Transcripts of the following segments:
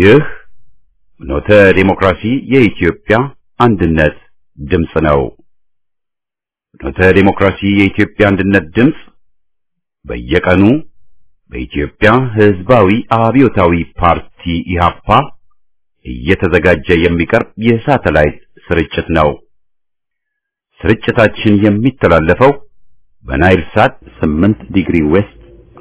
ይህ ፍኖተ ዲሞክራሲ የኢትዮጵያ አንድነት ድምፅ ነው። ፍኖተ ዲሞክራሲ የኢትዮጵያ አንድነት ድምፅ በየቀኑ በኢትዮጵያ ሕዝባዊ አብዮታዊ ፓርቲ ኢህአፓ እየተዘጋጀ የሚቀርብ የሳተላይት ስርጭት ነው። ስርጭታችን የሚተላለፈው በናይል ሳት 8 ዲግሪ ዌስት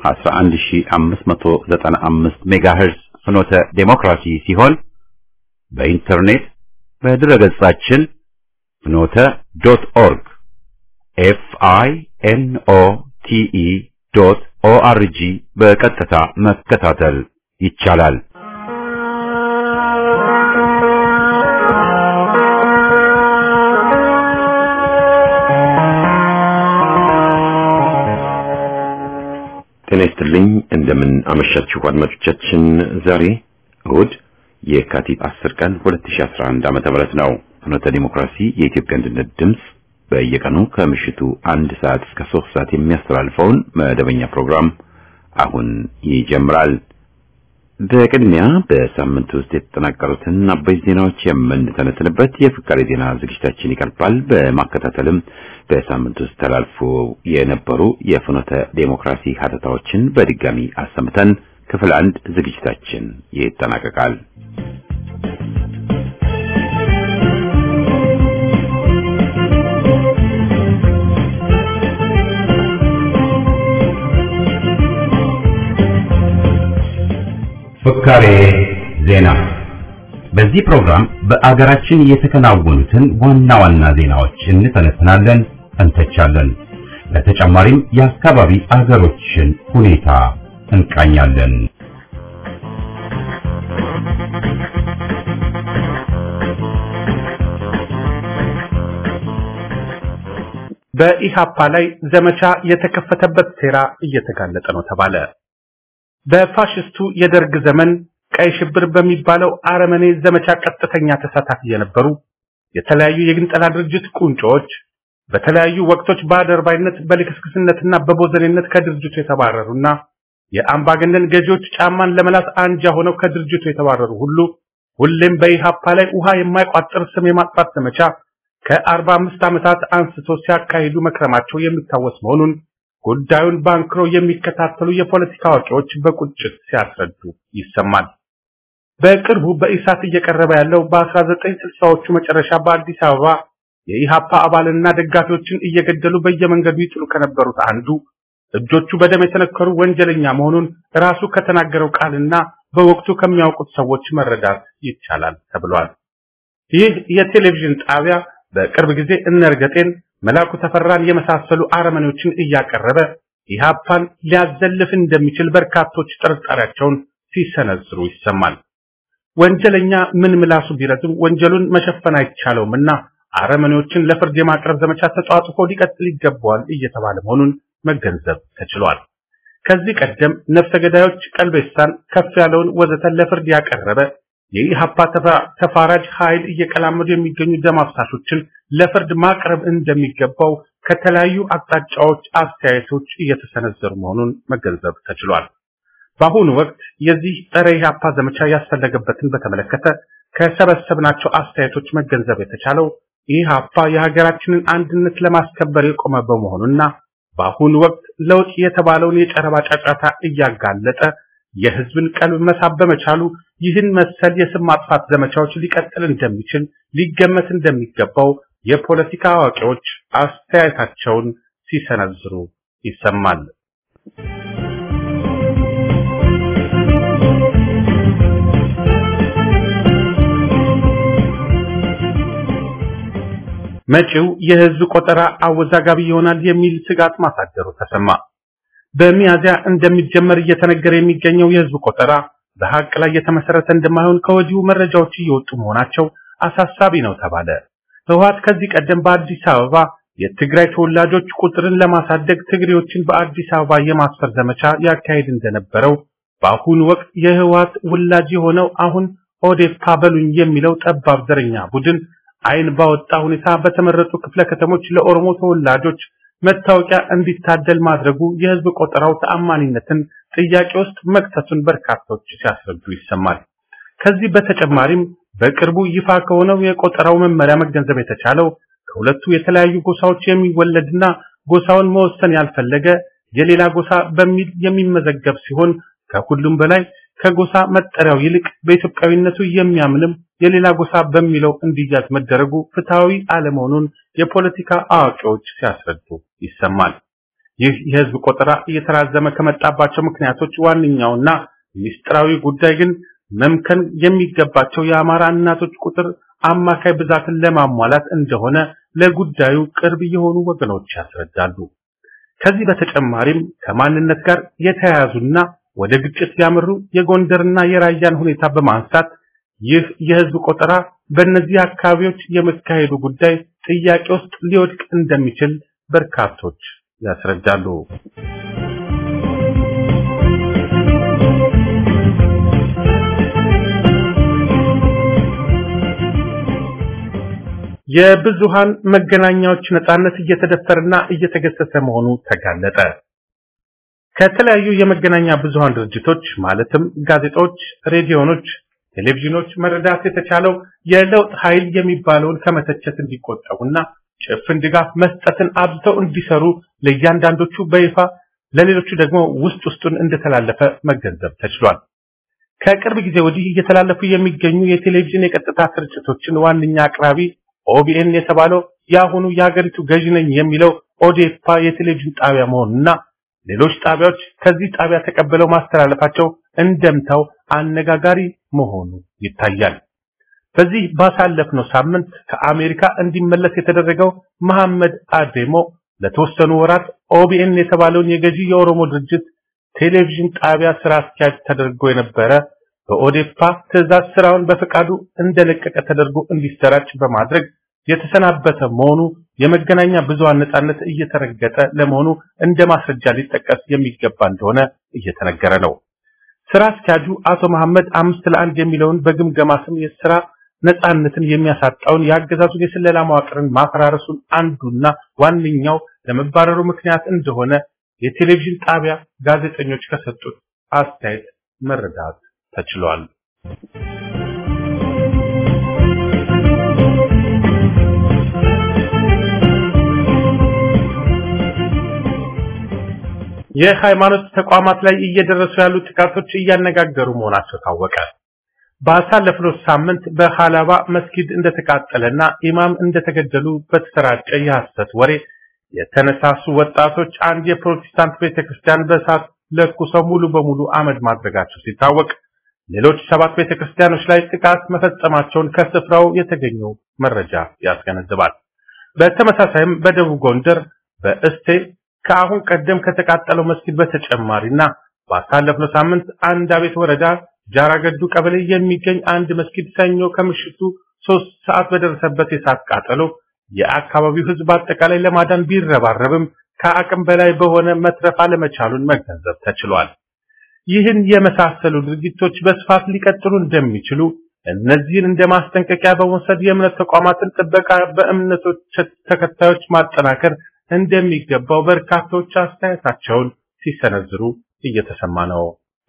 11595 ሜጋሄርዝ ፍኖተ ዴሞክራሲ ሲሆን በኢንተርኔት በድረገጻችን ፍኖተ ዶት ኦርግ ኤፍ አይ ኤን ኦ ቲ ኢ ዶት ኦ አር ጂ በቀጥታ መከታተል ይቻላል። ጤና ይስጥልኝ። እንደምን አመሻችሁ አድማጮቻችን። ዛሬ እሁድ የካቲት 10 ቀን 2011 ዓመተ ምህረት ነው። ፍኖተ ዲሞክራሲ የኢትዮጵያ አንድነት ድምፅ በየቀኑ ከምሽቱ አንድ ሰዓት እስከ ሶስት ሰዓት የሚያስተላልፈውን መደበኛ ፕሮግራም አሁን ይጀምራል። በቅድሚያ በሳምንት ውስጥ የተጠናቀሩትን አበይት ዜናዎች የምንተነትንበት የፍቃሪ ዜና ዝግጅታችን ይቀርባል። በማከታተልም በሳምንት ውስጥ ተላልፎ የነበሩ የፍኖተ ዴሞክራሲ ሀተታዎችን በድጋሚ አሰምተን ክፍል አንድ ዝግጅታችን ይጠናቀቃል። ፍካሬ ዜና። በዚህ ፕሮግራም በአገራችን የተከናወኑትን ዋና ዋና ዜናዎች እንተነትናለን፣ እንተቻለን። በተጨማሪም የአካባቢ አገሮችን ሁኔታ እንቃኛለን። በኢሃፓ ላይ ዘመቻ የተከፈተበት ሴራ እየተጋለጠ ነው ተባለ። በፋሽስቱ የደርግ ዘመን ቀይ ሽብር በሚባለው አረመኔ ዘመቻ ቀጥተኛ ተሳታፊ የነበሩ የተለያዩ የግንጠላ ድርጅት ቁንጮዎች በተለያዩ ወቅቶች በአደርባይነት በልክስክስነትና በቦዘኔነት ከድርጅቱ የተባረሩና የአምባገነን ገዢዎች ጫማን ለመላስ አንጃ ሆነው ከድርጅቱ የተባረሩ ሁሉ ሁሌም በኢሃፓ ላይ ውሃ የማይቋጥር ስም የማጥፋት ዘመቻ ከአርባ አምስት ዓመታት አንስቶ ሲያካሂዱ መክረማቸው የሚታወስ መሆኑን ጉዳዩን ባንክሮ የሚከታተሉ የፖለቲካ አዋቂዎች በቁጭት ሲያስረዱ ይሰማል። በቅርቡ በኢሳት እየቀረበ ያለው በ1960ዎቹ መጨረሻ በአዲስ አበባ የኢሃፓ አባልና ደጋፊዎችን እየገደሉ በየመንገዱ ይጥሉ ከነበሩት አንዱ እጆቹ በደም የተነከሩ ወንጀለኛ መሆኑን ራሱ ከተናገረው ቃልና በወቅቱ ከሚያውቁት ሰዎች መረዳት ይቻላል ተብሏል። ይህ የቴሌቪዥን ጣቢያ በቅርብ ጊዜ እነርገጤን መላኩ ተፈራን የመሳሰሉ አረመኔዎችን እያቀረበ ኢሃፓን ሊያዘልፍ እንደሚችል በርካቶች ጥርጣሬያቸውን ሲሰነዝሩ ይሰማል። ወንጀለኛ ምን ምላሱ ቢረዝም ወንጀሉን መሸፈን አይቻለውምና አረመኔዎችን ለፍርድ የማቅረብ ዘመቻ ተጧጡፎ ሊቀጥል ይገባዋል እየተባለ መሆኑን መገንዘብ ተችሏል። ከዚህ ቀደም ነፍሰ ገዳዮች ቀልቤሳን፣ ከፍ ያለውን ወዘተ ለፍርድ ያቀረበ የኢሃፓ ተፋራጅ ኃይል እየቀላመዱ የሚገኙ ደም አፍሳሾችን ለፍርድ ማቅረብ እንደሚገባው ከተለያዩ አቅጣጫዎች አስተያየቶች እየተሰነዘሩ መሆኑን መገንዘብ ተችሏል። በአሁኑ ወቅት የዚህ ጸረ ኢሃፓ ዘመቻ ያስፈለገበትን በተመለከተ ከሰበሰብናቸው አስተያየቶች መገንዘብ የተቻለው ኢሃፓ የሀገራችንን አንድነት ለማስከበር የቆመ በመሆኑና በአሁኑ ወቅት ለውጥ የተባለውን የጨረባ ጫጫታ እያጋለጠ የህዝብን ቀልብ መሳብ በመቻሉ ይህን መሰል የስም ማጥፋት ዘመቻዎች ሊቀጥል እንደሚችል ሊገመት እንደሚገባው የፖለቲካ አዋቂዎች አስተያየታቸውን ሲሰነዝሩ ይሰማል። መጪው የህዝብ ቆጠራ አወዛጋቢ ይሆናል የሚል ስጋት ማሳደሩ ተሰማ። በሚያዚያ እንደሚጀመር እየተነገረ የሚገኘው የህዝብ ቆጠራ በሀቅ ላይ የተመሰረተ እንደማይሆን ከወዲሁ መረጃዎች እየወጡ መሆናቸው አሳሳቢ ነው ተባለ። ህወሓት ከዚህ ቀደም በአዲስ አበባ የትግራይ ተወላጆች ቁጥርን ለማሳደግ ትግሬዎችን በአዲስ አበባ የማስፈር ዘመቻ ያካሄድ እንደነበረው በአሁኑ ወቅት የህወሓት ውላጅ የሆነው አሁን ኦዴፓ በሉኝ የሚለው ጠባብ ዘረኛ ቡድን አይን ባወጣ ሁኔታ በተመረጡ ክፍለ ከተሞች ለኦሮሞ ተወላጆች መታወቂያ እንዲታደል ማድረጉ የህዝብ ቆጠራው ተአማኒነትን ጥያቄ ውስጥ መክተቱን በርካቶች ሲያስረዱ ይሰማል። ከዚህ በተጨማሪም በቅርቡ ይፋ ከሆነው የቆጠራው መመሪያ መገንዘብ የተቻለው ከሁለቱ የተለያዩ ጎሳዎች የሚወለድና ጎሳውን መወሰን ያልፈለገ የሌላ ጎሳ በሚል የሚመዘገብ ሲሆን ከሁሉም በላይ ከጎሳ መጠሪያው ይልቅ በኢትዮጵያዊነቱ የሚያምንም የሌላ ጎሳ በሚለው እንዲያዝ መደረጉ ፍትሃዊ አለመሆኑን የፖለቲካ አዋቂዎች ሲያስረዱ ይሰማል። ይህ የህዝብ ቆጠራ እየተራዘመ ከመጣባቸው ምክንያቶች ዋነኛውና ሚስጥራዊ ጉዳይ ግን መምከን የሚገባቸው የአማራ እናቶች ቁጥር አማካይ ብዛትን ለማሟላት እንደሆነ ለጉዳዩ ቅርብ የሆኑ ወገኖች ያስረዳሉ። ከዚህ በተጨማሪም ከማንነት ጋር የተያያዙና ወደ ግጭት ያመሩ የጎንደርና የራያን ሁኔታ በማንሳት ይህ የህዝብ ቆጠራ በእነዚህ አካባቢዎች የመካሄዱ ጉዳይ ጥያቄ ውስጥ ሊወድቅ እንደሚችል በርካቶች ያስረዳሉ። የብዙሃን መገናኛዎች ነጻነት እየተደፈረና እየተገሰሰ መሆኑ ተጋለጠ። ከተለያዩ የመገናኛ ብዙሃን ድርጅቶች ማለትም ጋዜጦች፣ ሬዲዮኖች፣ ቴሌቪዥኖች መረዳት የተቻለው የለውጥ ኃይል የሚባለውን ከመተቸት እንዲቆጠቡና ጭፍን ድጋፍ መስጠትን አብዝተው እንዲሰሩ ለእያንዳንዶቹ በይፋ ለሌሎቹ ደግሞ ውስጥ ውስጡን እንደተላለፈ መገንዘብ ተችሏል። ከቅርብ ጊዜ ወዲህ እየተላለፉ የሚገኙ የቴሌቪዥን የቀጥታ ስርጭቶችን ዋነኛ አቅራቢ ኦቢኤን የተባለው የአሁኑ የሀገሪቱ ገዢ ነኝ የሚለው ኦዴፓ የቴሌቪዥን ጣቢያ መሆኑና ሌሎች ጣቢያዎች ከዚህ ጣቢያ ተቀብለው ማስተላለፋቸው እንደምታው አነጋጋሪ መሆኑ ይታያል። በዚህ ባሳለፍነው ሳምንት ከአሜሪካ እንዲመለስ የተደረገው መሐመድ አዴሞ ለተወሰኑ ወራት ኦቢኤን የተባለውን የገዢ የኦሮሞ ድርጅት ቴሌቪዥን ጣቢያ ስራ አስኪያጅ ተደርጎ የነበረ በኦዴፓ ትዕዛዝ ስራውን በፈቃዱ እንደለቀቀ ተደርጎ እንዲሰራጭ በማድረግ የተሰናበተ መሆኑ የመገናኛ ብዙሃን ነጻነት እየተረገጠ ለመሆኑ እንደ ማስረጃ ሊጠቀስ የሚገባ እንደሆነ እየተነገረ ነው። ስራ አስኪያጁ አቶ መሐመድ አምስት ለአንድ የሚለውን በግምገማ ስም የስራ ነጻነትን የሚያሳጣውን የአገዛዙን የስለላ መዋቅርን ማፈራረሱን አንዱና ዋነኛው ለመባረሩ ምክንያት እንደሆነ የቴሌቪዥን ጣቢያ ጋዜጠኞች ከሰጡት አስተያየት መረዳት ተችሏል። የሃይማኖት ተቋማት ላይ እየደረሱ ያሉ ጥቃቶች እያነጋገሩ መሆናቸው ታወቀ። ባሳለፍነው ሳምንት በሃላባ መስጊድ እንደተቃጠለና ኢማም እንደተገደሉ በተሰራጨ የሐሰት ወሬ የተነሳሱ ወጣቶች አንድ የፕሮቴስታንት ቤተክርስቲያን በእሳት ለኩሰው ሙሉ በሙሉ አመድ ማድረጋቸው ሲታወቅ ሌሎች ሰባት ቤተክርስቲያኖች ላይ ጥቃት መፈጸማቸውን ከስፍራው የተገኘው መረጃ ያስገነዝባል። በተመሳሳይም በደቡብ ጎንደር በእስቴ ከአሁን ቀደም ከተቃጠለው መስጊድ በተጨማሪና ባሳለፍነው ሳምንት አንድ አቤት ወረዳ ጃራገዱ ቀበሌ የሚገኝ አንድ መስጊድ ሰኞ ከምሽቱ ሶስት ሰዓት በደረሰበት የእሳት ቃጠሎ የአካባቢው ሕዝብ አጠቃላይ ለማዳን ቢረባረብም ከአቅም በላይ በሆነ መትረፍ አለመቻሉን መገንዘብ ተችሏል። ይህን የመሳሰሉ ድርጊቶች በስፋት ሊቀጥሉ እንደሚችሉ እነዚህን እንደ ማስጠንቀቂያ በመውሰድ የእምነት ተቋማትን ጥበቃ በእምነቶች ተከታዮች ማጠናከር እንደሚገባው በርካቶች አስተያየታቸውን ሲሰነዝሩ እየተሰማ ነው።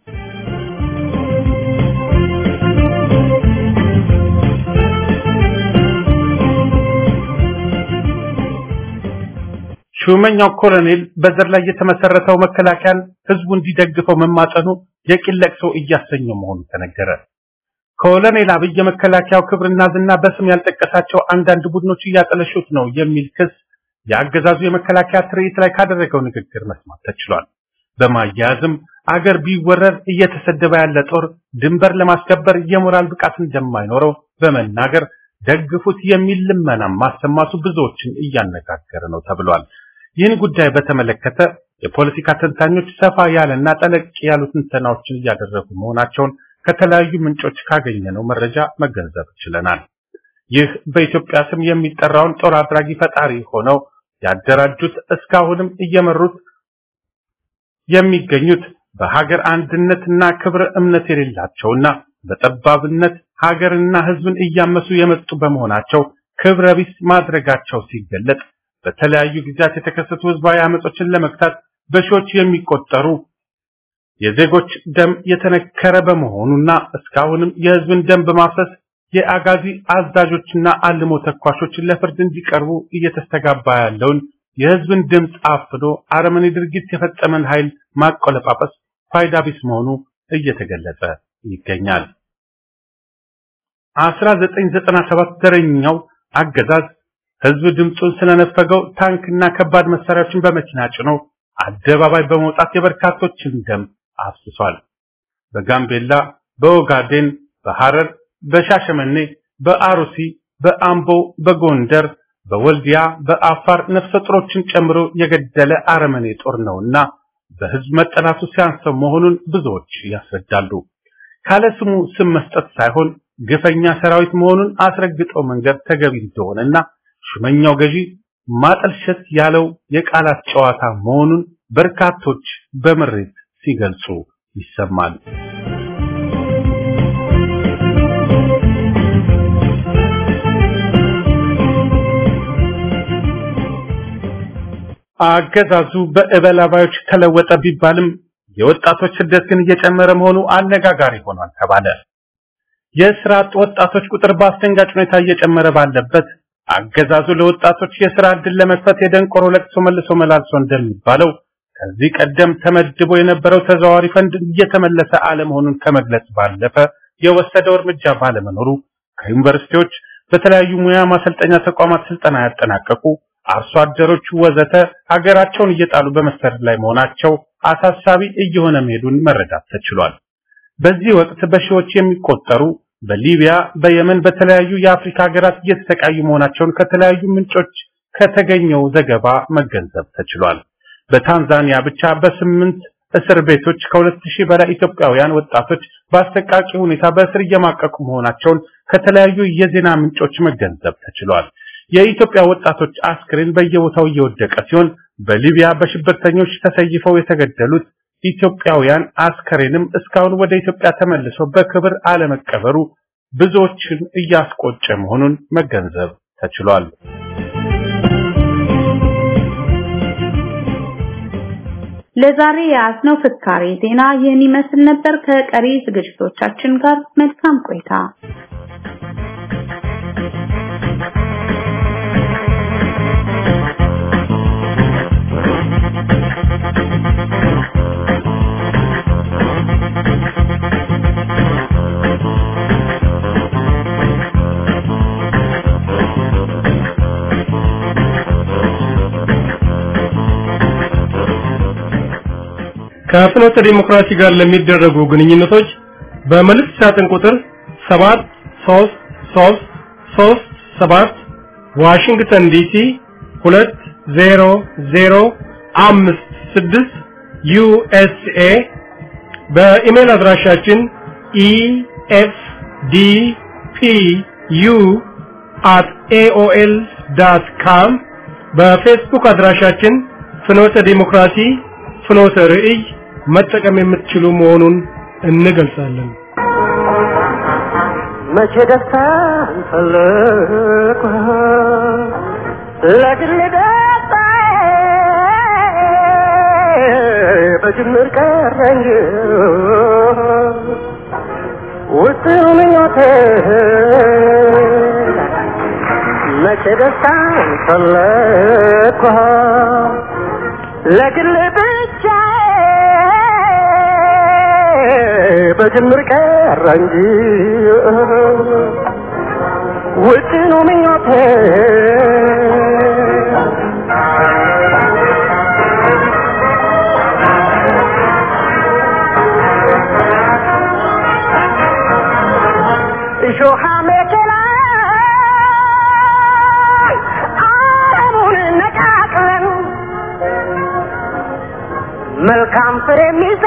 ሹመኛው ኮሎኔል በዘር ላይ የተመሰረተው መከላከያን ህዝቡ እንዲደግፈው መማጸኑ የቂል ለቅሶ እያሰኘው መሆኑ ተነገረ። ኮሎኔል አብይ የመከላከያው ክብርና ዝና በስም ያልጠቀሳቸው አንዳንድ ቡድኖች እያጠለሹት ነው የሚል ክስ የአገዛዙ የመከላከያ ትርኢት ላይ ካደረገው ንግግር መስማት ተችሏል። በማያያዝም አገር ቢወረር እየተሰደበ ያለ ጦር ድንበር ለማስከበር የሞራል ብቃት እንደማይኖረው በመናገር ደግፉት የሚል ልመና ማሰማቱ ብዙዎችን እያነጋገረ ነው ተብሏል። ይህን ጉዳይ በተመለከተ የፖለቲካ ተንታኞች ሰፋ ያለና ጠለቅ ያሉ ትንተናዎችን እያደረጉ መሆናቸውን ከተለያዩ ምንጮች ካገኘነው መረጃ መገንዘብ ችለናል። ይህ በኢትዮጵያ ስም የሚጠራውን ጦር አድራጊ ፈጣሪ ሆነው ያደራጁት እስካሁንም እየመሩት የሚገኙት በሀገር አንድነትና ክብረ እምነት የሌላቸውና በጠባብነት ሀገርና ሕዝብን እያመሱ የመጡ በመሆናቸው ክብረ ቢስ ማድረጋቸው ሲገለጥ በተለያዩ ጊዜያት የተከሰቱ ህዝባዊ አመጾችን ለመግታት በሺዎች የሚቆጠሩ የዜጎች ደም የተነከረ በመሆኑና እስካሁንም የህዝብን ደም በማፍሰስ የአጋዚ አዛዦችና አልሞ ተኳሾች ለፍርድ እንዲቀርቡ እየተስተጋባ ያለውን የህዝብን ድምፅ አፍኖ አረመኔ ድርጊት የፈጸመን ኃይል ማቆለጳጰስ ፋይዳ ቢስ መሆኑ እየተገለጸ ይገኛል። 1997 ዘረኛው አገዛዝ ህዝብ ድምፁን ስለነፈገው ታንክና ከባድ መሳሪያዎችን በመኪና ጭኖ አደባባይ በመውጣት የበርካቶችን ደም አፍስሷል። በጋምቤላ፣ በኦጋዴን፣ በሐረር፣ በሻሸመኔ፣ በአሩሲ፣ በአምቦ፣ በጎንደር፣ በወልዲያ፣ በአፋር ነፍሰ ጡሮችን ጨምሮ የገደለ አረመኔ ጦር ነውና በህዝብ መጠላቱ ሲያንሰው መሆኑን ብዙዎች ያስረዳሉ። ካለ ስሙ ስም መስጠት ሳይሆን ግፈኛ ሰራዊት መሆኑን አስረግጠው መንገድ ተገቢ እንደሆነና ሹመኛው ገዢ ማጠልሸት ያለው የቃላት ጨዋታ መሆኑን በርካቶች በምሬት ሲገልጹ ይሰማል። አገዛዙ በእበላባዮች ተለወጠ ቢባልም የወጣቶች ስደት ግን እየጨመረ መሆኑ አነጋጋሪ ሆኗል ተባለ። የስራ አጥ ወጣቶች ቁጥር በአስደንጋጭ ሁኔታ እየጨመረ ባለበት አገዛዙ ለወጣቶች የስራ ዕድል ለመክፈት የደንቆሮ ለቅሶ መልሶ መላልሶ እንደሚባለው ከዚህ ቀደም ተመድቦ የነበረው ተዘዋዋሪ ፈንድ እየተመለሰ አለመሆኑን ከመግለጽ ባለፈ የወሰደው እርምጃ ባለመኖሩ ከዩኒቨርሲቲዎች በተለያዩ ሙያ ማሰልጠኛ ተቋማት ስልጠና ያጠናቀቁ አርሶ አደሮች ወዘተ ሀገራቸውን እየጣሉ በመሰደድ ላይ መሆናቸው አሳሳቢ እየሆነ መሄዱን መረዳት ተችሏል። በዚህ ወቅት በሺዎች የሚቆጠሩ በሊቢያ፣ በየመን፣ በተለያዩ የአፍሪካ ሀገራት እየተሰቃዩ መሆናቸውን ከተለያዩ ምንጮች ከተገኘው ዘገባ መገንዘብ ተችሏል። በታንዛኒያ ብቻ በስምንት እስር ቤቶች ከሁለት ሺህ በላይ ኢትዮጵያውያን ወጣቶች በአሰቃቂ ሁኔታ በእስር እየማቀቁ መሆናቸውን ከተለያዩ የዜና ምንጮች መገንዘብ ተችሏል። የኢትዮጵያ ወጣቶች አስክሬን በየቦታው እየወደቀ ሲሆን በሊቢያ በሽብርተኞች ተሰይፈው የተገደሉት ኢትዮጵያውያን አስከሬንም እስካሁን ወደ ኢትዮጵያ ተመልሶ በክብር አለመቀበሩ ብዙዎችን እያስቆጨ መሆኑን መገንዘብ ተችሏል። ለዛሬ የያዝነው ፍካሬ ዜና ይህን ይመስል ነበር። ከቀሪ ዝግጅቶቻችን ጋር መልካም ቆይታ። ከፍኖተ ዲሞክራሲ ጋር ለሚደረጉ ግንኙነቶች በመልእክት ሳጥን ቁጥር 73337 ዋሽንግተን ዲሲ 20056 ዩኤስኤ በኢሜል አድራሻችን efdpu@aol.com በፌስቡክ አድራሻችን ፍኖተ ዲሞክራሲ ፍኖተ ርዕይ መጠቀም የምትችሉ መሆኑን እንገልጻለን። መቼ ደስታ እንፈልግ ለግል ደስታ በጅምር ቀረኝ ውስጥ ምኞቴ መቼ ደስታ እንፈልግ ለግል ብቻ በጅምር ቀረ እንጂ ውጭኑ ምኞቴ እሾሃ መከላ አለሙን ነቃቅለን መልካም ፍሬ የሚሰጥ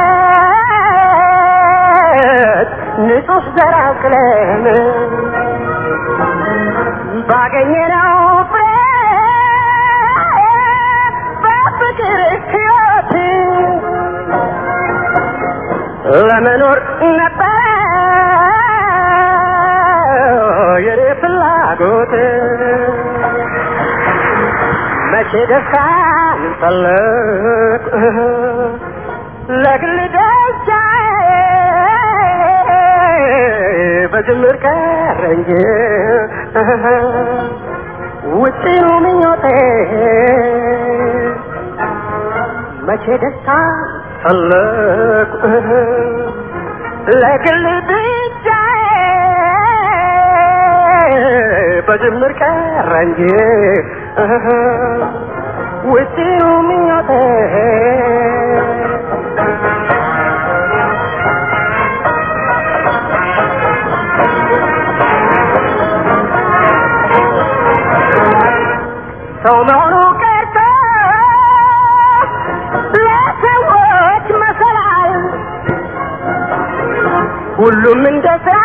ንጹህ ዘር አቅለን ባገኘነው ፍሬ በፍቅር ሕይወት ለመኖር ነበረ የኔ ፍላጎት መቼ ደስታን ፈለግ ለግል በጅምር ቀረ እንጂ ውጭኑ ምኞቴ መቼ ደስታ ፈለቁ ለግል ብቻ በጅምር ቀረ እንጂ ውጭኑ ምኞቴ ሰው መሆኑ ቀርቶ ለሰዎች መሰላል ሁሉም እንደ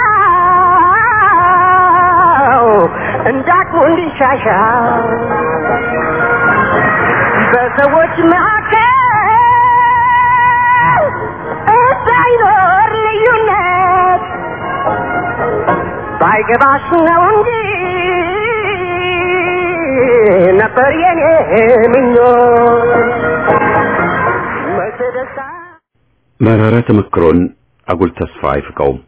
ስራው እንዳቅሙ እንዲሻሻል በሰዎች መካከል እንዳይኖር ልዩነት ባይገባሽ ነው እንጂ ነበር የኔ ምኞት መቼ ደስታ መራራ ተመክሮን አጉል ተስፋ አይፍቀውም።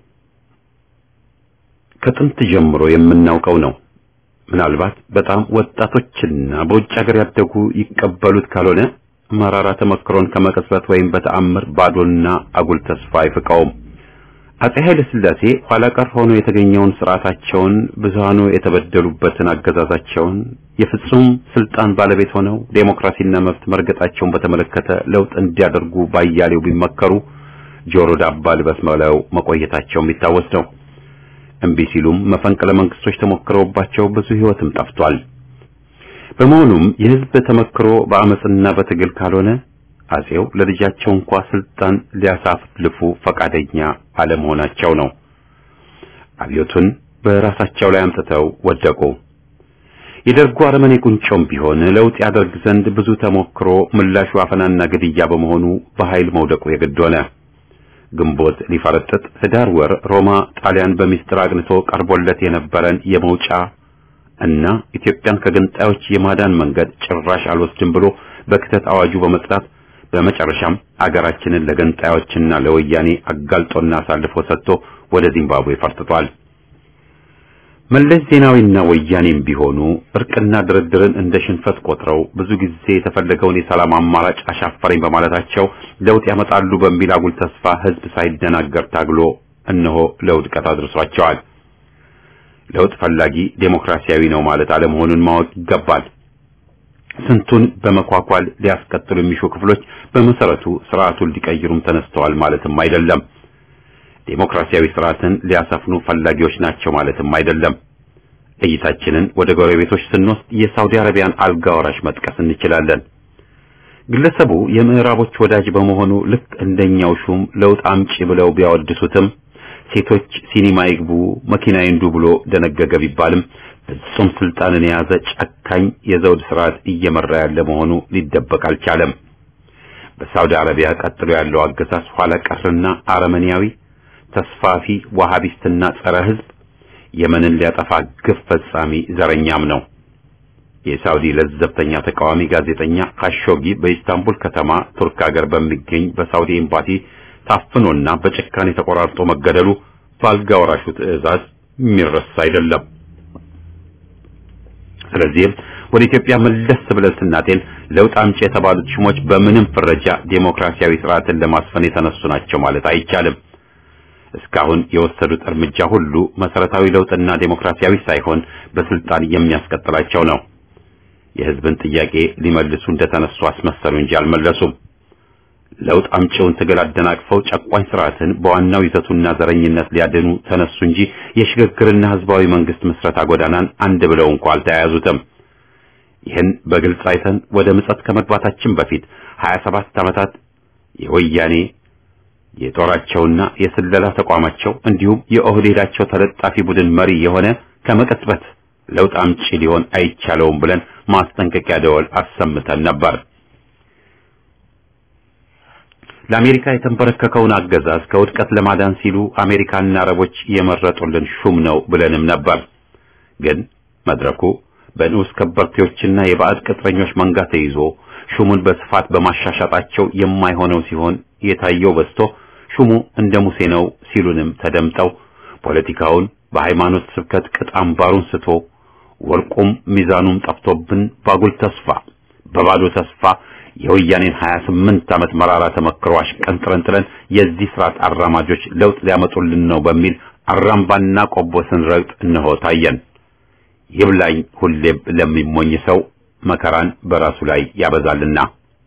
ከጥንት ጀምሮ የምናውቀው ነው። ምናልባት በጣም ወጣቶችና በውጭ ሀገር ያደጉ ይቀበሉት ካልሆነ መራራ ተመክሮን ከመቀስበት ወይም በተአምር ባዶና አጉል ተስፋ አይፍቀውም። አጼ ኃይለ ሥላሴ ኋላ ቀር ሆኖ የተገኘውን ስርዓታቸውን ብዙሃኑ የተበደሉበትን አገዛዛቸውን የፍጹም ስልጣን ባለቤት ሆነው ዴሞክራሲና መብት መርገጣቸውን በተመለከተ ለውጥ እንዲያደርጉ ባያሌው ቢመከሩ ጆሮ ዳባ ልበስ ብለው መቆየታቸው የሚታወስ ነው። እምቢ ሲሉም መፈንቅለ መንግስቶች ተሞክረውባቸው ብዙ ህይወትም ጠፍቷል። በመሆኑም የህዝብ ተመክሮ በአመጽና በትግል ካልሆነ አጼው ለልጃቸው እንኳ ስልጣን ሊያሳልፉ ፈቃደኛ አለመሆናቸው ነው። አብዮቱን በራሳቸው ላይ አምጥተው ወደቁ። የደርጉ አረመኔ ቁንጮም ቢሆን ለውጥ ያደርግ ዘንድ ብዙ ተሞክሮ ምላሹ አፈናና ግድያ በመሆኑ በኃይል መውደቁ የግድ ሆነ። ግንቦት ሊፈረጥጥ ህዳር ወር ሮማ ጣሊያን በሚስጥር አግንቶ ቀርቦለት የነበረን የመውጫ እና ኢትዮጵያን ከገንጣዮች የማዳን መንገድ ጭራሽ አልወስድም ብሎ በክተት አዋጁ በመጽዳት በመጨረሻም አገራችንን ለገንጣዮችና ለወያኔ አጋልጦና አሳልፎ ሰጥቶ ወደ ዚምባብዌ ፈርጥቷል። መለስ ዜናዊና ወያኔም ቢሆኑ እርቅና ድርድርን እንደ ሽንፈት ቆጥረው ብዙ ጊዜ የተፈለገውን የሰላም አማራጭ አሻፈረኝ በማለታቸው ለውጥ ያመጣሉ በሚል አጉል ተስፋ ህዝብ ሳይደናገር ታግሎ እነሆ ለውድቀት አድርሷቸዋል። ለውጥ ፈላጊ ዴሞክራሲያዊ ነው ማለት አለመሆኑን ማወቅ ይገባል። ስንቱን በመኳኳል ሊያስቀጥሉ የሚሹ ክፍሎች በመሰረቱ ስርዓቱን ሊቀይሩም ተነስተዋል ማለትም አይደለም። ዴሞክራሲያዊ ስርዓትን ሊያሰፍኑ ፈላጊዎች ናቸው ማለትም አይደለም። እይታችንን ወደ ጎረቤቶች ስንወስድ የሳውዲ አረቢያን አልጋ ወራሽ መጥቀስ እንችላለን። ግለሰቡ የምዕራቦች ወዳጅ በመሆኑ ልክ እንደኛው ሹም ለውጥ አምጪ ብለው ቢያወድሱትም ሴቶች ሲኒማ ይግቡ፣ መኪና ይንዱ ብሎ ደነገገ ቢባልም ፍጹም ስልጣንን የያዘ ጨካኝ የዘውድ ስርዓት እየመራ ያለ መሆኑ ሊደበቅ አልቻለም። በሳውዲ አረቢያ ቀጥሎ ያለው አገዛዝ ኋላ ቀርና አረመኔያዊ ተስፋፊ ዋሃቢስትና ጸረ ህዝብ የመንን ሊያጠፋ ግፍ ፈጻሚ ዘረኛም ነው። የሳውዲ ለዘብተኛ ተቃዋሚ ጋዜጠኛ ካሾጊ በኢስታንቡል ከተማ ቱርክ ሀገር በሚገኝ በሳውዲ ኤምባሲ ታፍኖና በጭካኔ ተቆራርጦ መገደሉ በአልጋ ወራሹ ትዕዛዝ የሚረሳ አይደለም። ስለዚህም ወደ ኢትዮጵያ መለስ ብለን ስናጤን ለውጥ አምጪ የተባሉት ሹሞች በምንም ፍረጃ ዴሞክራሲያዊ ስርዓትን ለማስፈን የተነሱ ናቸው ማለት አይቻልም። እስካሁን የወሰዱት እርምጃ ሁሉ መሰረታዊ ለውጥና ዴሞክራሲያዊ ሳይሆን በስልጣን የሚያስቀጥላቸው ነው። የህዝብን ጥያቄ ሊመልሱ እንደተነሱ አስመሰሉ እንጂ አልመለሱም። ለውጥ አምጪውን ትግል አደናቅፈው ጨቋኝ ስርዓትን በዋናው ይዘቱና ዘረኝነት ሊያድኑ ተነሱ እንጂ የሽግግርና ህዝባዊ መንግስት ምስረታ ጎዳናን አንድ ብለው እንኳ አልተያያዙትም። ይህን በግልጽ አይተን ወደ ምጸት ከመግባታችን በፊት 27 ዓመታት የወያኔ የጦራቸውና የስለላ ተቋማቸው እንዲሁም የኦህዴዳቸው ተለጣፊ ቡድን መሪ የሆነ ከመቀጽበት ለውጥ አምጪ ሊሆን አይቻለውም ብለን ማስጠንቀቂያ ደወል አሰምተን ነበር። ለአሜሪካ የተንበረከከውን አገዛዝ ከውድቀት ለማዳን ሲሉ አሜሪካና አረቦች የመረጡልን ሹም ነው ብለንም ነበር። ግን መድረኩ በንዑስ ከበርቴዎችና የባዕድ ቅጥረኞች መንጋ ተይዞ ሹሙን በስፋት በማሻሻጣቸው የማይሆነው ሲሆን የታየው በዝቶ ሹሙ እንደ ሙሴ ነው ሲሉንም ተደምጠው ፖለቲካውን በሃይማኖት ስብከት ቅጥ አምባሩን ስቶ ወርቁም ሚዛኑም ጠፍቶብን ባጉል ተስፋ በባዶ ተስፋ የወያኔን 28 ዓመት መራራ ተመክሮ አሽቀንጥረን ጥለን የዚህ ስርዓት አራማጆች ለውጥ ሊያመጡልን ነው በሚል አራምባና ቆቦ ስንረግጥ እነሆ ታየን። ይብላኝ ሁሌም ለሚሞኝ ሰው መከራን በራሱ ላይ ያበዛልና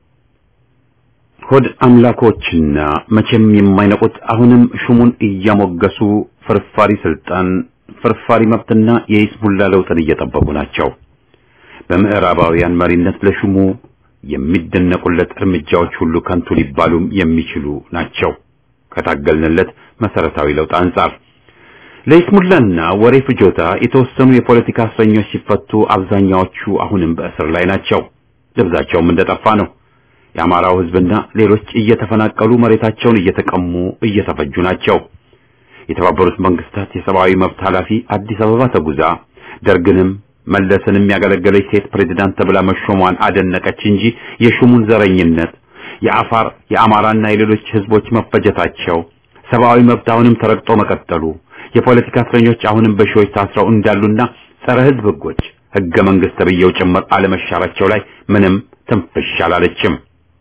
ሆድ አምላኮችና መቼም የማይነቁት አሁንም ሹሙን እያሞገሱ ፍርፋሪ ስልጣን፣ ፍርፋሪ መብትና የይስሙላ ለውጥን እየጠበቁ ናቸው። በምዕራባውያን መሪነት ለሹሙ የሚደነቁለት እርምጃዎች ሁሉ ከንቱ ሊባሉም የሚችሉ ናቸው። ከታገልንለት መሰረታዊ ለውጥ አንጻር ለይስሙላና ወሬ ፍጆታ የተወሰኑ የፖለቲካ እስረኞች ሲፈቱ፣ አብዛኛዎቹ አሁንም በእስር ላይ ናቸው። ደብዛቸውም እንደጠፋ ነው። የአማራው ሕዝብና ሌሎች እየተፈናቀሉ መሬታቸውን እየተቀሙ እየተፈጁ ናቸው። የተባበሩት መንግስታት የሰብአዊ መብት ኃላፊ አዲስ አበባ ተጉዛ ደርግንም መለስንም ያገለገለች ሴት ፕሬዝዳንት ተብላ መሾሟን አደነቀች እንጂ የሹሙን ዘረኝነት፣ የአፋር የአማራና የሌሎች ህዝቦች መፈጀታቸው፣ ሰብአዊ መብት አሁንም ተረግጦ መቀጠሉ፣ የፖለቲካ እስረኞች አሁንም በሺዎች ታስረው እንዳሉና ጸረ ህዝብ ህጎች ህገ መንግስት ተብዬው ጭምር አለመሻራቸው ላይ ምንም ትንፍሽ አላለችም።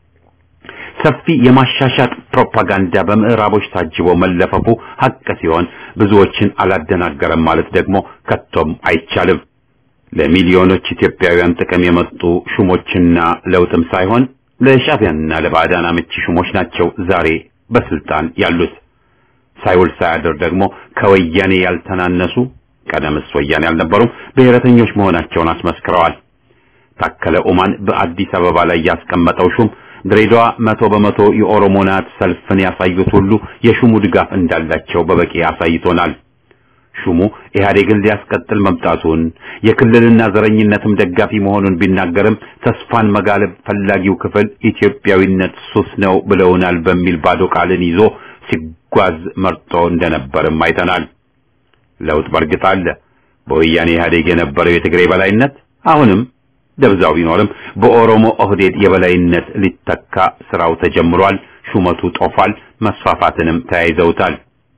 ሰፊ የማሻሻጥ ፕሮፓጋንዳ በምዕራቦች ታጅቦ መለፈፉ ሀቅ ሲሆን ብዙዎችን አላደናገረም ማለት ደግሞ ከቶም አይቻልም። ለሚሊዮኖች ኢትዮጵያውያን ጥቅም የመጡ ሹሞችና ለውጥም ሳይሆን ለሻዕቢያና ለባዕዳን አመቺ ሹሞች ናቸው ዛሬ በስልጣን ያሉት። ሳይውል ሳያድር ደግሞ ከወያኔ ያልተናነሱ ቀደምስ ወያኔ ያልነበሩም ብሔረተኞች መሆናቸውን አስመስክረዋል። ታከለ ኡማን በአዲስ አበባ ላይ ያስቀመጠው ሹም ድሬዳዋ መቶ በመቶ የኦሮሞ ናት ሰልፍን ያሳዩት ሁሉ የሹሙ ድጋፍ እንዳላቸው በበቂ አሳይቶናል። ሹሙ ኢህአዴግን ሊያስቀጥል መምጣቱን የክልልና ዘረኝነትም ደጋፊ መሆኑን ቢናገርም ተስፋን መጋለብ ፈላጊው ክፍል ኢትዮጵያዊነት ሱስ ነው ብለውናል በሚል ባዶ ቃልን ይዞ ሲጓዝ መርጦ እንደነበርም አይተናል። ለውጥ በርግጥ አለ። በወያኔ ኢህአዴግ የነበረው የትግሬ በላይነት አሁንም ደብዛው ቢኖርም በኦሮሞ ኦህዴድ የበላይነት ሊተካ ስራው ተጀምሯል። ሹመቱ ጦፏል። መስፋፋትንም ተያይዘውታል።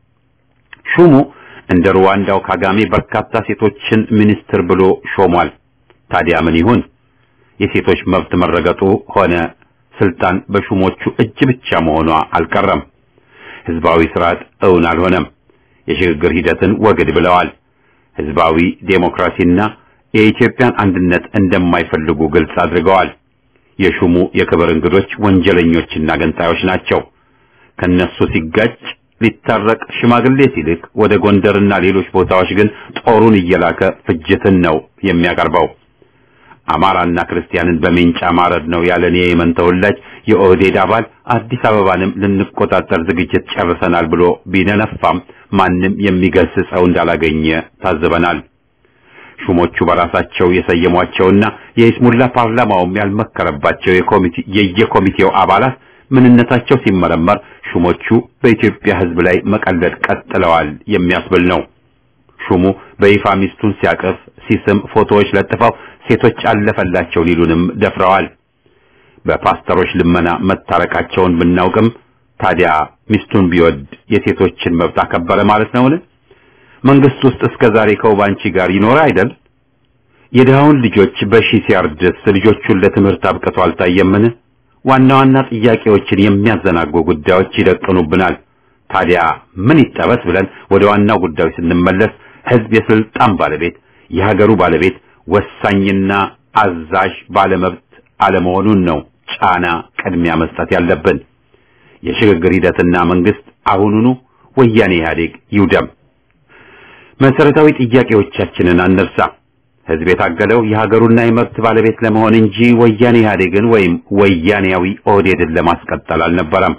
ሹሙ እንደ ሩዋንዳው ካጋሜ በርካታ ሴቶችን ሚኒስትር ብሎ ሾሟል። ታዲያ ምን ይሁን? የሴቶች መብት መረገጡ ሆነ ስልጣን በሹሞቹ እጅ ብቻ መሆኗ አልቀረም። ህዝባዊ ስርዓት እውን አልሆነም። የሽግግር ሂደትን ወግድ ብለዋል። ህዝባዊ ዴሞክራሲና የኢትዮጵያን አንድነት እንደማይፈልጉ ግልጽ አድርገዋል። የሹሙ የክብር እንግዶች ወንጀለኞችና ገንጣዮች ናቸው። ከነሱ ሲጋጭ ሊታረቅ ሽማግሌ ሲልክ ወደ ጎንደርና ሌሎች ቦታዎች ግን ጦሩን እየላከ ፍጅትን ነው የሚያቀርበው። አማራና ክርስቲያንን በሜንጫ ማረድ ነው ያለን የየመን ተወላጅ የኦህዴድ አባል አዲስ አበባንም ልንቆጣጠር ዝግጅት ጨርሰናል ብሎ ቢነነፋም ማንም የሚገስጸው እንዳላገኘ ታዝበናል። ሹሞቹ በራሳቸው የሰየሟቸውና የኢስሙላ ፓርላማውም ያልመከረባቸው የየኮሚቴው አባላት ምንነታቸው ሲመረመር ሹሞቹ በኢትዮጵያ ሕዝብ ላይ መቀለድ ቀጥለዋል የሚያስብል ነው። ሹሙ በይፋ ሚስቱን ሲያቅፍ ሲስም ፎቶዎች ለጥፈው ሴቶች አለፈላቸው ሊሉንም ደፍረዋል። በፓስተሮች ልመና መታረቃቸውን ብናውቅም ታዲያ ሚስቱን ቢወድ የሴቶችን መብት አከበረ ማለት ነውን? መንግስት ውስጥ እስከ ዛሬ ከውባንቺ ጋር ይኖር አይደል? የድሃውን ልጆች በሺ ሲያርድስ ልጆቹን ለትምህርት አብቅቶ አልታየምን? ዋና ዋና ጥያቄዎችን የሚያዘናጉ ጉዳዮች ይደቅኑብናል። ታዲያ ምን ይጠበስ ብለን ወደ ዋናው ጉዳዮች ስንመለስ ህዝብ የስልጣን ባለቤት፣ የሀገሩ ባለቤት፣ ወሳኝና አዛዥ ባለመብት አለመሆኑን ነው ጫና ቅድሚያ መስጠት ያለብን። የሽግግር ሂደትና መንግስት አሁኑኑ ወያኔ ኢህአዴግ ይውደም። መሰረታዊ ጥያቄዎቻችንን አንርሳ። ህዝብ የታገለው የሀገሩና የመብት ባለቤት ለመሆን እንጂ ወያኔ ኢህአዴግን ወይም ወያኔያዊ ኦህዴድን ለማስቀጠል አልነበረም።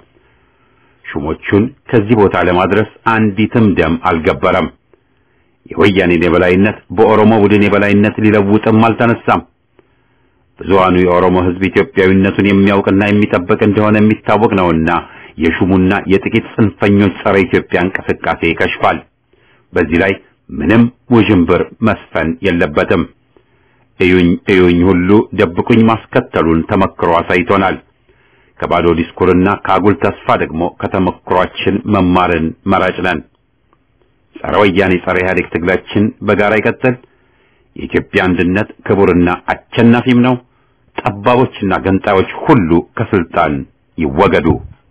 ሹሞቹን ከዚህ ቦታ ለማድረስ አንዲትም ደም አልገበረም። የወያኔን የበላይነት በኦሮሞ ቡድን የበላይነት ሊለውጥም አልተነሳም። ብዙሃኑ የኦሮሞ ህዝብ ኢትዮጵያዊነቱን የሚያውቅና የሚጠብቅ እንደሆነ የሚታወቅ ነውና የሹሙና የጥቂት ጽንፈኞች ጸረ ኢትዮጵያ እንቅስቃሴ ይከሽፋል። በዚህ ላይ ምንም ውዥንብር መስፈን የለበትም። እዩኝ እዩኝ ሁሉ ደብቁኝ ማስከተሉን ተመክሮ አሳይቶናል። ከባዶ ዲስኩርና ከአጉል ተስፋ ደግሞ ከተመክሯችን መማርን መራጭ ነን። ጸረ ወያኔ ጸረ ኢህአዴግ ትግላችን በጋራ ይቀጥል። የኢትዮጵያ አንድነት ክቡርና አሸናፊም ነው። ጠባቦችና ገንጣዮች ሁሉ ከስልጣን ይወገዱ።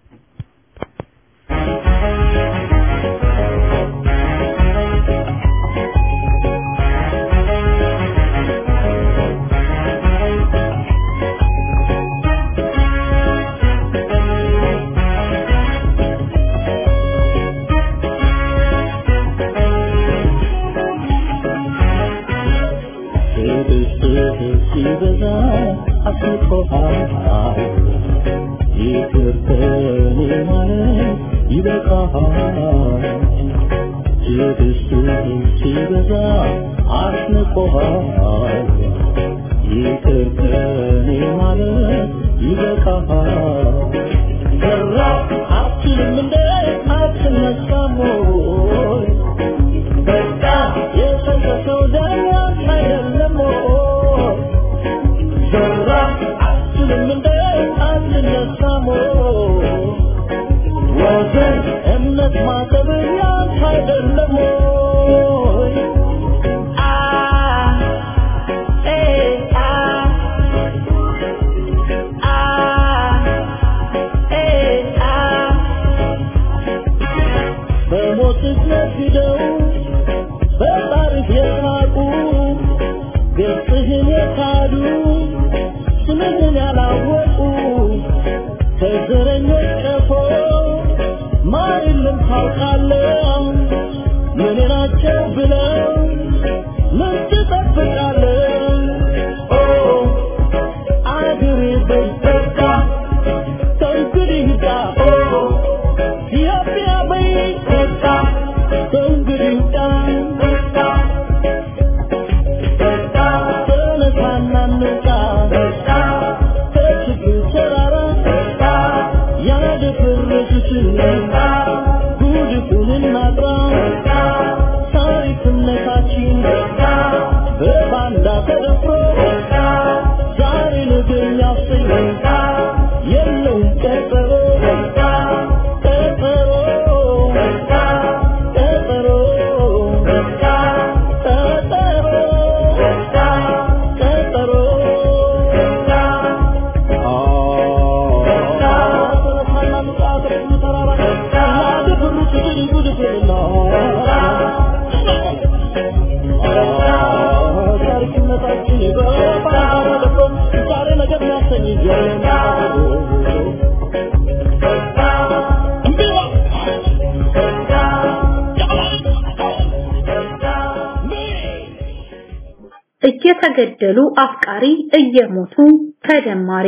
እየተገደሉ አፍቃሪ እየሞቱ ተደማሪ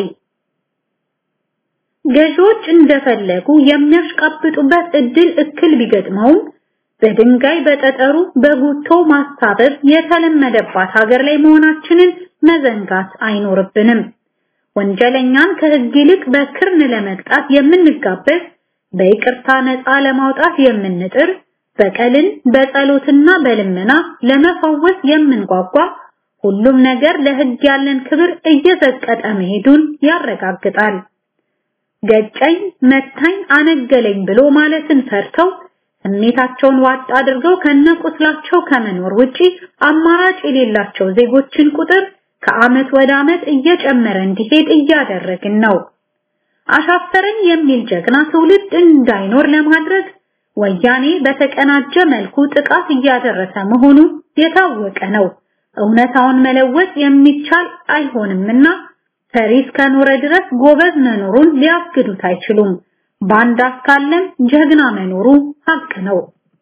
ገዢዎች እንደፈለጉ የሚያሽቃብጡበት እድል እክል ቢገጥመውም በድንጋይ በጠጠሩ በጉቶ ማስታበብ የተለመደባት ሀገር ላይ መሆናችንን መዘንጋት አይኖርብንም። ወንጀለኛን ከህግ ይልቅ በክርን ለመቅጣት የምንጋበዝ፣ በይቅርታ ነፃ ለማውጣት የምንጥር፣ በቀልን በጸሎትና በልመና ለመፈወስ የምንጓጓ ሁሉም ነገር ለህግ ያለን ክብር እየዘቀጠ መሄዱን ያረጋግጣል። ገጨኝ፣ መታኝ፣ አነገለኝ ብሎ ማለትን ፈርተው ስሜታቸውን ዋጥ አድርገው ከነቁስላቸው ከመኖር ውጪ አማራጭ የሌላቸው ዜጎችን ቁጥር ከአመት ወደ አመት እየጨመረ እንዲሄድ እያደረግን ነው። አሻፈረኝ የሚል ጀግና ትውልድ እንዳይኖር ለማድረግ ወያኔ በተቀናጀ መልኩ ጥቃት እያደረሰ መሆኑ የታወቀ ነው። እውነታውን መለወጥ የሚቻል አይሆንምና ፈሪ እስከኖረ ድረስ ጎበዝ መኖሩን ሊያግዱት አይችሉም። ባንዳ እስካለም ጀግና መኖሩ ሀቅ ነው።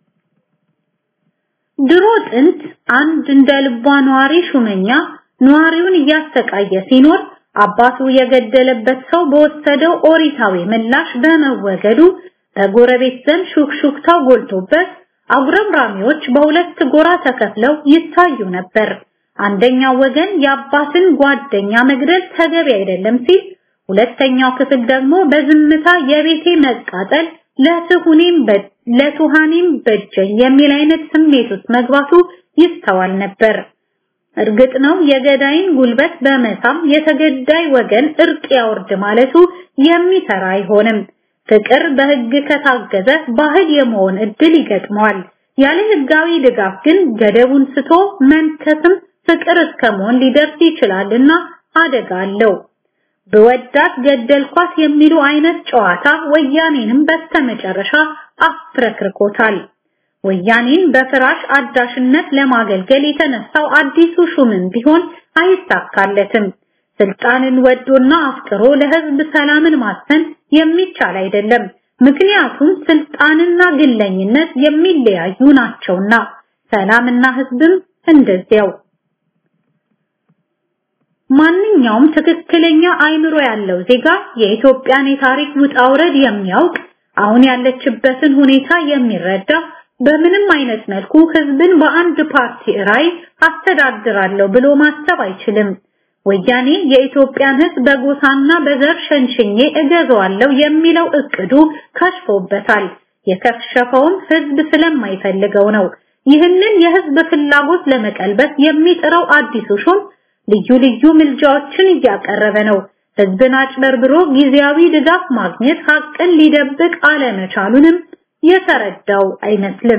ድሮ ጥንት አንድ እንደ ልቧ ነዋሪ ሹመኛ ነዋሪውን እያሰቃየ ሲኖር አባቱ የገደለበት ሰው በወሰደው ኦሪታዊ ምላሽ በመወገዱ በጎረቤት ዘንድ ሹክሹክታው ጎልቶበት አጉረምራሚዎች በሁለት ጎራ ተከፍለው ይታዩ ነበር። አንደኛው ወገን የአባትን ጓደኛ መግደል ተገቢ አይደለም ሲል፣ ሁለተኛው ክፍል ደግሞ በዝምታ የቤቴ መቃጠል ለትሁኔም ለቱሃኔም በጀኝ የሚል አይነት ስሜት ውስጥ መግባቱ ይስተዋል ነበር። እርግጥ ነው የገዳይን ጉልበት በመሳም የተገዳይ ወገን እርቅ ያወርድ ማለቱ የሚሰራ አይሆንም። ፍቅር በህግ ከታገዘ ባህል የመሆን እድል ይገጥመዋል። ያለ ህጋዊ ድጋፍ ግን ገደቡን ስቶ መንከስም ፍቅር እስከመሆን ሊደርስ ይችላልና አደጋ አለው። በወዳት ገደልኳት የሚሉ አይነት ጨዋታ ወያኔንም በስተመጨረሻ አፍረክርኮታል። ወያኔን በፍራሽ አዳሽነት ለማገልገል የተነሳው አዲሱ ሹምም ቢሆን አይሳካለትም። ስልጣንን ወዶና አፍቅሮ ለህዝብ ሰላምን ማሰን የሚቻል አይደለም። ምክንያቱም ስልጣንና ግለኝነት የሚለያዩ ናቸውና፣ ሰላምና ህዝብም እንደዚያው። ማንኛውም ትክክለኛ አይምሮ ያለው ዜጋ የኢትዮጵያን የታሪክ ውጣ ውረድ የሚያውቅ አሁን ያለችበትን ሁኔታ የሚረዳ በምንም አይነት መልኩ ህዝብን በአንድ ፓርቲ ራይ አስተዳድራለሁ ብሎ ማሰብ አይችልም። ወያኔ የኢትዮጵያን ህዝብ በጎሳና በዘር ሸንሽኜ እገዛዋለሁ የሚለው እቅዱ ከሽፎበታል። የከሸፈውም ህዝብ ስለማይፈልገው ነው። ይህንን የህዝብ ፍላጎት ለመቀልበስ የሚጥረው አዲሱ ሹም ልዩ ልዩ ምልጃዎችን እያቀረበ ነው። ህዝብን አጭበርብሮ ጊዜያዊ ድጋፍ ማግኘት ሀቅን ሊደብቅ አለመቻሉንም የተረዳው አይመስልም።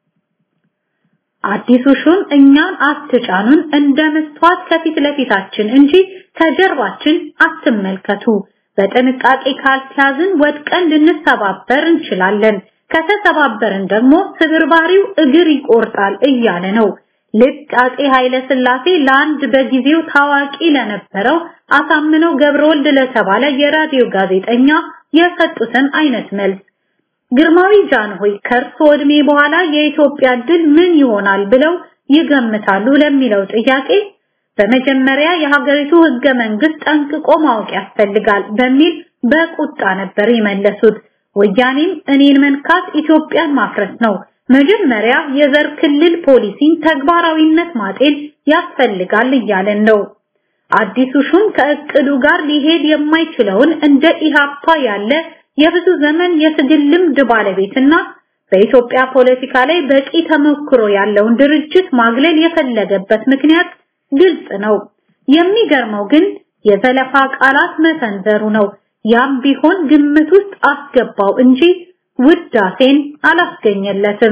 አዲሱ ሹም እኛን አትጫኑን እንደ መስተዋት ከፊት ለፊታችን እንጂ ከጀርባችን አትመልከቱ፣ በጥንቃቄ ካልተያዝን ወድቀን ልንሰባበር እንችላለን፣ ከተሰባበርን ደግሞ ስብርባሪው እግር ይቆርጣል እያለ ነው። ልክ አጼ ኃይለ ሥላሴ ለአንድ በጊዜው ታዋቂ ለነበረው አሳምነው ገብረወልድ ለተባለ የራዲዮ ጋዜጠኛ የሰጡትን አይነት መልስ ግርማዊ ጃንሆይ ከእርሶ ዕድሜ በኋላ የኢትዮጵያ ድል ምን ይሆናል ብለው ይገምታሉ ለሚለው ጥያቄ በመጀመሪያ የሀገሪቱ ህገ መንግስት ጠንቅቆ ማወቅ ያስፈልጋል በሚል በቁጣ ነበር የመለሱት። ወያኔም እኔን መንካት ኢትዮጵያን ማፍረስ ነው፣ መጀመሪያ የዘር ክልል ፖሊሲን ተግባራዊነት ማጤን ያስፈልጋል እያለን ነው። አዲሱ ሹም ከእቅዱ ጋር ሊሄድ የማይችለውን እንደ ኢሃፓ ያለ የብዙ ዘመን የትግል ልምድ ባለቤትና በኢትዮጵያ ፖለቲካ ላይ በቂ ተሞክሮ ያለውን ድርጅት ማግለል የፈለገበት ምክንያት ግልጽ ነው። የሚገርመው ግን የዘለፋ ቃላት መሰንዘሩ ነው። ያም ቢሆን ግምት ውስጥ አስገባው እንጂ ውዳሴን አላስገኘለትም።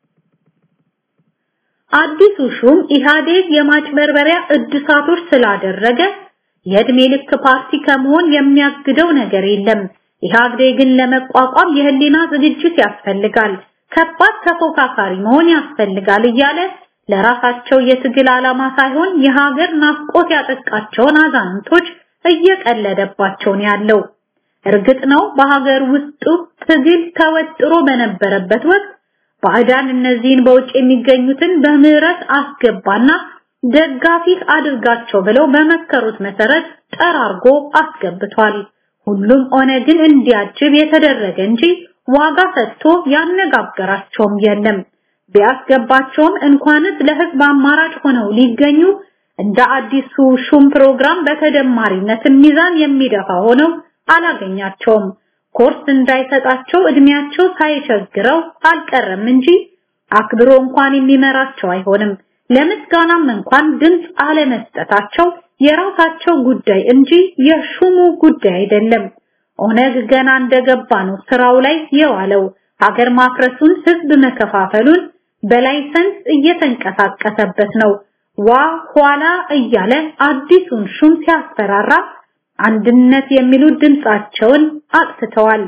አዲሱ ሹም ኢህአዴግ የማጭበርበሪያ እድሳቶች ስላደረገ የእድሜ ልክ ፓርቲ ከመሆን የሚያግደው ነገር የለም። ኢህአዴግን ለመቋቋም የህሊና ዝግጅት ያስፈልጋል፣ ከባድ ተፎካካሪ መሆን ያስፈልጋል እያለ ለራሳቸው የትግል ዓላማ ሳይሆን የሀገር ናፍቆት ያጠቃቸውን አዛንቶች እየቀለደባቸው ነው ያለው። እርግጥ ነው በሀገር ውስጡ ትግል ተወጥሮ በነበረበት ወቅት ባዕዳን እነዚህን በውጭ የሚገኙትን በምህረት አስገባና ደጋፊ አድርጋቸው ብለው በመከሩት መሰረት ጠራርጎ አስገብቷል። ሁሉም ኦነግን እንዲያጅብ የተደረገ እንጂ ዋጋ ሰጥቶ ያነጋገራቸውም የለም። ቢያስገባቸውም እንኳንስ ለህዝብ አማራጭ ሆነው ሊገኙ እንደ አዲሱ ሹም ፕሮግራም በተደማሪነት ሚዛን የሚደፋ ሆነው አላገኛቸውም። ኮርስ እንዳይሰጣቸው እድሜያቸው ሳይቸግረው አልቀረም እንጂ አክብሮ እንኳን የሚመራቸው አይሆንም። ለምስጋናም እንኳን ድምፅ አለመስጠታቸው የራሳቸው ጉዳይ እንጂ የሹሙ ጉዳይ አይደለም። ኦነግ ገና እንደገባ ነው ስራው ላይ የዋለው። ሀገር ማፍረሱን፣ ህዝብ መከፋፈሉን በላይሰንስ እየተንቀሳቀሰበት ነው። ዋ ኋላ እያለ አዲሱን ሹም ሲያስፈራራ አንድነት የሚሉ ድምጻቸውን አጥፍተዋል።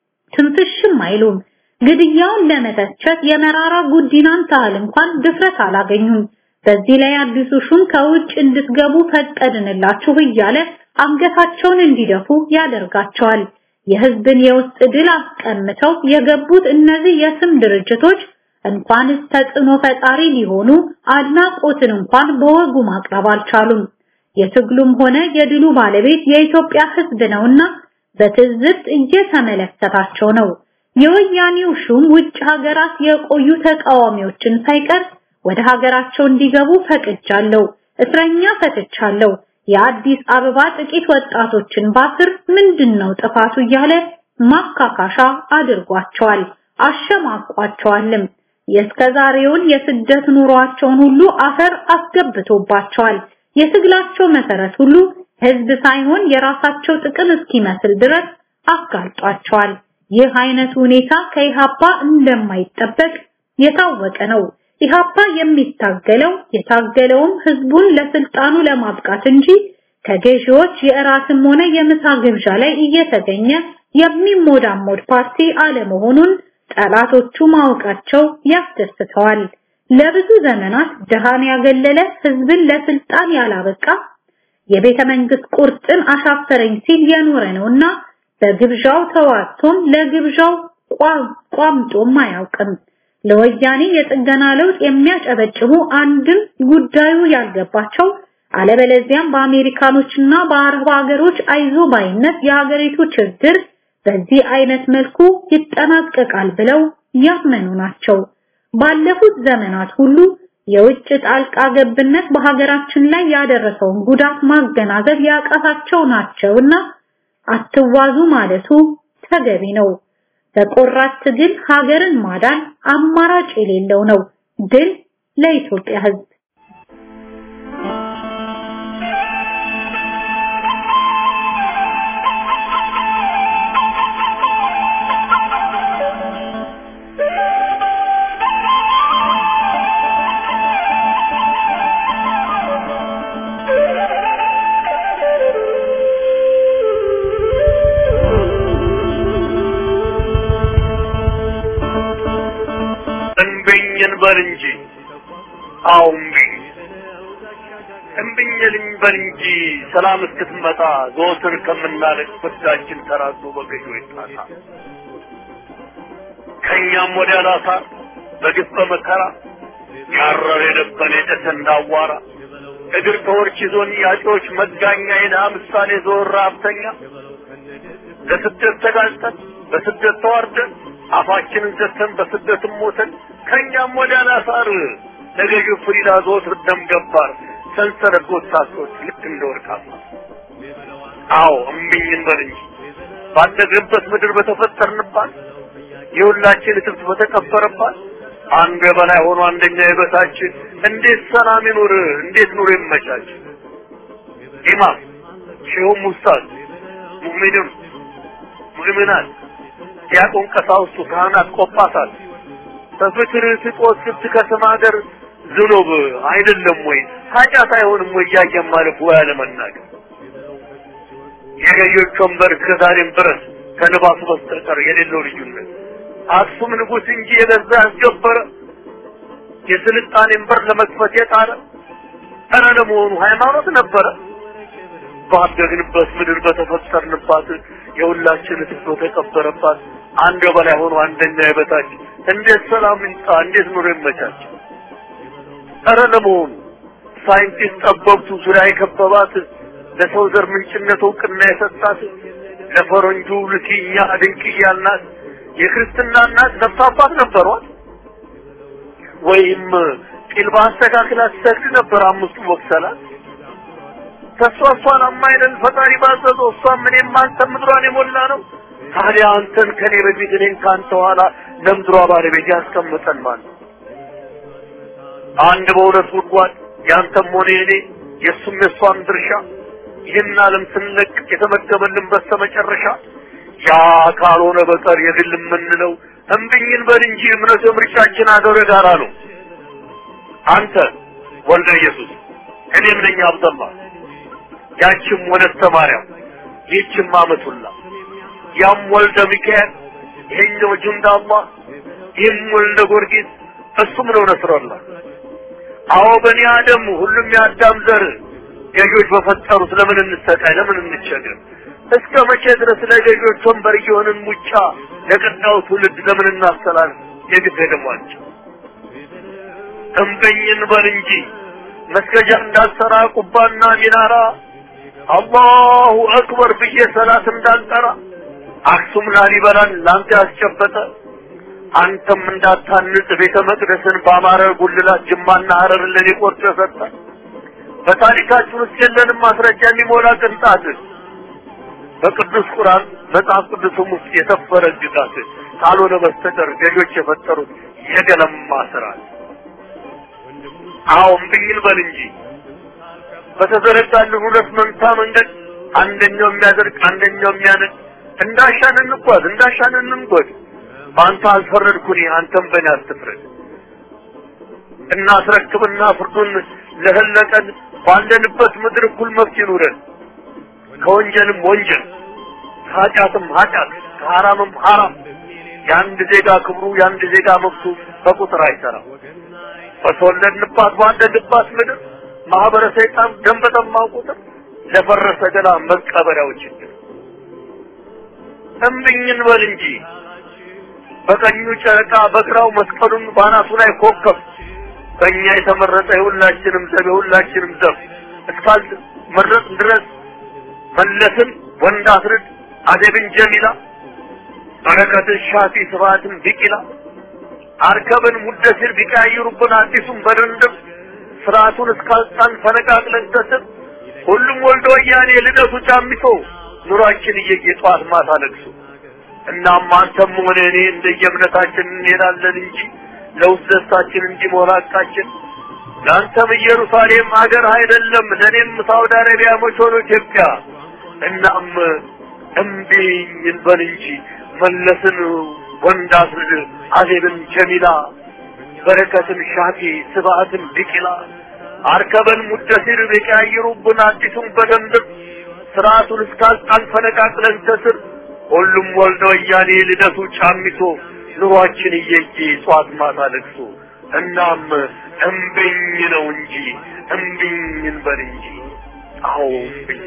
ትንፍሽም አይሉም። ግድያውን ለመተቸት የመራራ ጉዲናን ታህል እንኳን ድፍረት አላገኙም። በዚህ ላይ አዲሱ ሹም ከውጭ እንድትገቡ ፈቀድንላችሁ እያለ አንገታቸውን እንዲደፉ ያደርጋቸዋል። የህዝብን የውስጥ ድል አስቀምተው የገቡት እነዚህ የስም ድርጅቶች እንኳንስ ተጽዕኖ ፈጣሪ ሊሆኑ አድናቆትን እንኳን በወጉ ማቅረብ አልቻሉም። የትግሉም ሆነ የድሉ ባለቤት የኢትዮጵያ ህዝብ ነውና በትዝብት እየተመለከታቸው ነው። የወያኔው ሹም ውጭ ሀገራት የቆዩ ተቃዋሚዎችን ሳይቀር ወደ ሀገራቸው እንዲገቡ ፈቅጃለሁ፣ እስረኛ ፈትቻለሁ፣ የአዲስ አበባ ጥቂት ወጣቶችን ባስር ምንድነው ጥፋቱ እያለ ማካካሻ አድርጓቸዋል፣ አሸማቋቸዋልም። የእስከዛሬውን የስደት ኑሯቸውን ሁሉ አፈር አስገብቶባቸዋል። የትግላቸው መሰረት ሁሉ ህዝብ ሳይሆን የራሳቸው ጥቅም እስኪመስል ድረስ አጋልጧቸዋል። ይህ አይነቱ ሁኔታ ከኢሃፓ እንደማይጠበቅ የታወቀ ነው። ኢሃፓ የሚታገለው የታገለውም ህዝቡን ለስልጣኑ ለማብቃት እንጂ ከገዢዎች የእራትም ሆነ የምሳ ግብዣ ላይ እየተገኘ የሚሞዳሞድ ፓርቲ አለመሆኑን ጠላቶቹ ማወቃቸው ያስደስተዋል። ለብዙ ዘመናት ድሃን ያገለለ ህዝብን ለስልጣን ያላበቃ የቤተ መንግስት ቁርጥን አሻፈረኝ ሲል የኖረ ነውና በግብዣው ተዋቶም ለግብዣው ቋምጦም አያውቅም። ለወያኔ የጥገና ለውጥ የሚያጨበጭቡ አንድም ጉዳዩ ያልገባቸው አለበለዚያም በአሜሪካኖችና በአረብ ሀገሮች አይዞ ባይነት የሀገሪቱ ችግር በዚህ አይነት መልኩ ይጠናቀቃል ብለው ያመኑ ናቸው። ባለፉት ዘመናት ሁሉ የውጭ ጣልቃ ገብነት በሀገራችን ላይ ያደረሰውን ጉዳት ማገናዘብ ያቃታቸው ናቸውና አትዋዙ ማለቱ ተገቢ ነው። በቆራት ትግል ሀገርን ማዳን አማራጭ የሌለው ነው። ድል ለኢትዮጵያ ሕዝብ! እምቢኝን በል እንጂ አዎ እምቢኝ እምቢኝልኝ በል እንጂ ሰላም እስክትመጣ ዘወትር ከምናለቅ ፍዳችን ተራዞ በገዢዎች ጣሳ ከእኛም ወዲያ ላሳር በግፍ በመከራ ያረረ የደበነ የጨሰ እንዳዋራ እግር ከወርች ይዞን ያጮች መጋኛ የድሃ ምሳሌ ዞር ሀብተኛ ለስደት ተጋልጠን በስደት ተዋርደን አፋችንን ዘግተን በስደትም ሞተን ከእኛም ወዲያ ላሳር ለገዢው ፍሪዳ ዘወትር ደም ገባር ሰንሰለት ጎሳሶች ልክ እንደ ወርቃማ አዎ እምቢኝን በል እንጂ ባደግንበት ምድር በተፈጠርንባት የሁላችን እትብት በተቀበረባት አንዱ የበላይ ሆኖ አንደኛ የበታች እንዴት ሰላም ይኑር? እንዴት ኑሮ ይመቻች? ኢማም ሼሁም ኡስታዝ ሙእሚንም ሙእሚናት ዲያቆን ቀሳውስቱ ካህናት ቆጳሳት በፍቅር ስጦት ስትከስም ሀገር ዝኑብ አይደለም ወይ ኃጢአት አይሆንም ወይ እያየን ማለፍ ወይ አለመናገር የገዢዎች ወንበር ከዛሬም ድረስ ከልባሱ በስተቀር የሌለው ልዩነት አክሱም ንጉሥ እንጂ የገዛ ያስገበረ የስልጣኔን በር ለመክፈት የጣረ ኧረ ለመሆኑ ሃይማኖት ነበረ ባደግንበት ምድር በተፈጠርንባት የሁላችን ትቶ ተቀበረባት አንድ በላይ ሆኖ አንደኛ የበታች እንዴት ሰላም ይምጣ? እንዴት ኑሮ ይመቻች? ኧረ ለመሆኑ ሳይንቲስት ጠበብቱ ዙሪያ የከበባት ለሰው ዘር ምንጭነት እውቅና የሰጣት ለፈረንጁ ልኪኛ ድንቅያ እናት የክርስትና እናት ነፍስ አባት ነበሯት ወይም ቂል በአስተካክላ ትሰግድ ነበር አምስቱ ወቅሰላት ተሷ እሷን አማይለን ፈጣሪ ባዘዘው እሷም እኔም አንተም ምድሯን የሞላ ነው ታዲያ አንተን ከኔ በፊት እኔን ከአንተ ኋላ ለምድሯ ባለቤት ያስቀምጠን ማለት ነው አንድ በሁለት ጉድጓድ ያንተም ሆነ የኔ የእሱም የእሷም ድርሻ ይህን ዓለም ስንለቅ የተመደበልን በስተመጨረሻ ያ ካልሆነ በቀር የግል የምንለው እምብኝን በል እንጂ እምነቱ የምርጫችን አገር ጋራ ነው አንተ ወልደ ኢየሱስ እኔም ነኝ አብደላ ያችም ወለተ ማርያም ይህችም አመቱላ ያም ወልደ ሚካኤል ይሄኛው ጁንዳ አላህ ይህም ወልደ ጊዮርጊስ እሱም ነው ነስረላ አዎ በኒ አደም ሁሉም የአዳም ዘር ገዢዎች በፈጠሩት ለምን እንሰቃይ ለምን እንቸገር እስከ መቼ ድረስ ለገዢዎች ወንበር እየሆንን ሙጫ ለቀጣዩ ትውልድ ለምን እናስተላልፍ የግድ ደሟቸው እምበኝን በል እንጂ መስገጃ እንዳልሰራ ቁባና ሚናራ አላሁ አክበር ብዬ ሰላት እንዳልጠራ አክሱም ላሊበላን ላንተ ያስጨበጠ አንተም እንዳታንጽ ቤተ መቅደስን በአማረ ጉልላት ጅማና ሀረርን ለኔ ቆርጦ የሰጠ በታሪካችን ውስጥ የለንም ማስረጃ የሚሞላ ቅንጣት በቅዱስ ቁርአን መጽሐፍ ቅዱስም ውስጥ የሰፈረ ግጋት ካልሆነ በስተቀር ገዦች የፈጠሩት የገለማ ስርዓት አዎ እምብኝን በል እንጂ በተዘረጋልን ሁለት መንታ መንገድ አንደኛው የሚያደርግ አንደኛው የሚያነድ እንዳሻን እንጓዝ እንዳሻን እንንጎድ በአንተ አልፈረድኩኝ አንተም በእኔ አትፍረድ እናስረክብና ፍርዱን ለህለቀን ባለንበት ምድር እኩል መብት ይኑረን። ከወንጀልም ወንጀል ከኃጢአትም ኃጢአት ከሐራምም ሐራም የአንድ ዜጋ ክብሩ የአንድ ዜጋ መብቱ በቁጥር አይሰራም። በተወለድንባት ባደግባት ምድር ማህበረ ሰይጣን ደም በጠማው ቁጥር ለፈረሰ ገላ መቀበሪያው ችግር እምብኝን በል እንጂ በቀኙ ጨረቃ በግራው መስቀሉን ባናቱ ላይ ኮከብ በእኛ የተመረጠ የሁላችንም ዘብ የሁላችንም ዘብ እስካል መረጥ ድረስ መለስን ወንድ አስርድ አደብን ጀሚላ በረከትን ሻፊ ስብሐትን ቢቂላ አርከብን ሙደሲር ቢቀያይሩብን አዲሱን በድንድብ ስርዓቱን እስካልጣን ፈነቃቅለን ተስብ ሁሉም ወልዶ ወያኔ ልደቱ ጫሚሶ ኑሯችን እየየ ጠዋት ማታ ለቅሶ እናም አንተም ሆነ እኔ እንደየእምነታችን እንሄዳለን እንጂ ለውስጥ ደስታችን እንዲሞላ ቃችን ለአንተም ኢየሩሳሌም ሀገር አይደለም ለእኔም ሳውዲ አረቢያ መች ሆኖ ኢትዮጵያ እናም እምቢኝ እንበል እንጂ መለስን ወንድ አስርድ አዜብን ጀሚላ በረከትን ሻፊ ስብሐትን ቢቂላ አርከበን ሙደሲር ቢቀያይሩብን አዲሱን በደንብ ስርዓቱን እስካልጣን ፈነቃቅለን ከስር ሁሉም ወልደ ወያኔ ልደቱ ጫሚሶ ኑሯችን እየየ ጧት ማታ ለቅሶ እናም እምብኝ ነው እንጂ እምብኝ እንበል እንጂ አዎ እምብኝ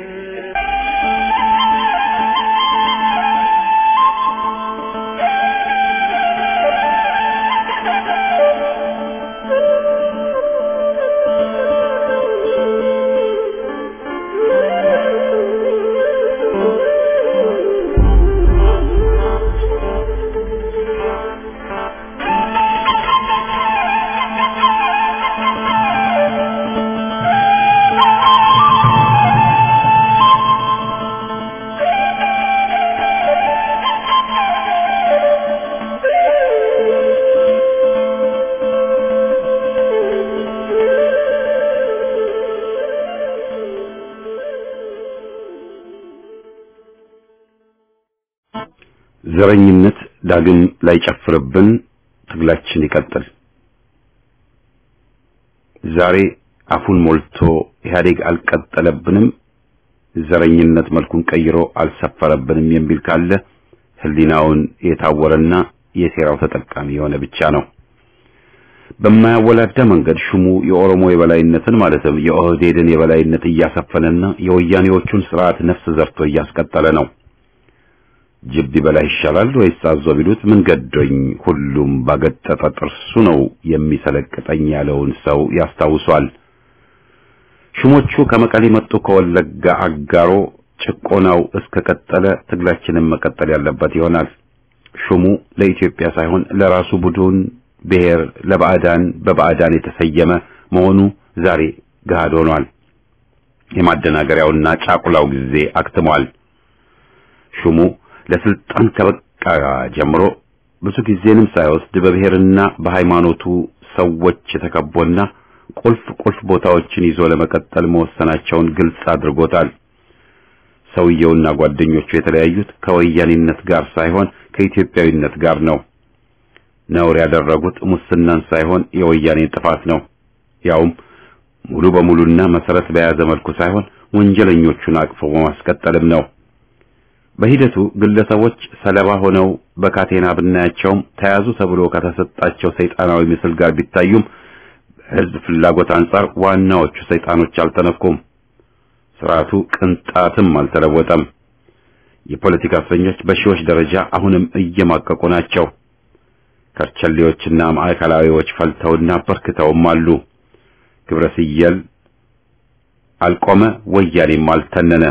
ዘረኝነት ዳግም ላይጨፍርብን ትግላችን ይቀጥል። ዛሬ አፉን ሞልቶ ኢህአዴግ አልቀጠለብንም፣ ዘረኝነት መልኩን ቀይሮ አልሰፈረብንም የሚል ካለ ህሊናውን የታወረና የሴራው ተጠቃሚ የሆነ ብቻ ነው። በማያወላዳ መንገድ ሹሙ የኦሮሞ የበላይነትን ማለትም የኦህዴድን የበላይነት እያሰፈነና የወያኔዎቹን ስርዓት ነፍስ ዘርቶ እያስቀጠለ ነው። ጅብ ቢበላ ይሻላል ወይስ አዞ ቢሉት ምን ገዶኝ ሁሉም ባገጠጠ ጥርሱ ነው የሚሰለቅጠኝ ያለውን ሰው ያስታውሷል። ሹሞቹ ከመቀሌ መጡ ከወለጋ አጋሮ ጭቆናው እስከ ቀጠለ ትግላችንን መቀጠል ያለበት ይሆናል። ሹሙ ለኢትዮጵያ ሳይሆን ለራሱ ቡድን ብሔር ለባዕዳን በባዕዳን የተሰየመ መሆኑ ዛሬ ገሃድ ሆኗል። የማደናገሪያውና ጫቁላው ጊዜ አክትሟል። ሹሙ ለስልጣን ከበቃ ጀምሮ ብዙ ጊዜንም ሳይወስድ በብሔርና በሃይማኖቱ ሰዎች ተከቦና ቁልፍ ቁልፍ ቦታዎችን ይዞ ለመቀጠል መወሰናቸውን ግልጽ አድርጎታል። ሰውየውና ጓደኞቹ የተለያዩት ከወያኔነት ጋር ሳይሆን ከኢትዮጵያዊነት ጋር ነው። ነውር ያደረጉት ሙስናን ሳይሆን የወያኔን ጥፋት ነው። ያውም ሙሉ በሙሉና መሰረት በያዘ መልኩ ሳይሆን ወንጀለኞቹን አቅፎ በማስቀጠልም ነው። በሂደቱ ግለሰቦች ሰለባ ሆነው በካቴና ብናያቸውም ተያዙ ተብሎ ከተሰጣቸው ሰይጣናዊ ምስል ጋር ቢታዩም በሕዝብ ፍላጎት አንጻር ዋናዎቹ ሰይጣኖች አልተነኩም። ስርዓቱ ቅንጣትም አልተለወጠም። የፖለቲካ እስረኞች በሺዎች ደረጃ አሁንም እየማቀቁ ናቸው። ከርቸሌዎችና ማዕከላዊዎች ፈልተውና በርክተውም አሉ። ግብረ ስየል አልቆመ፣ ወያኔም አልተነነ።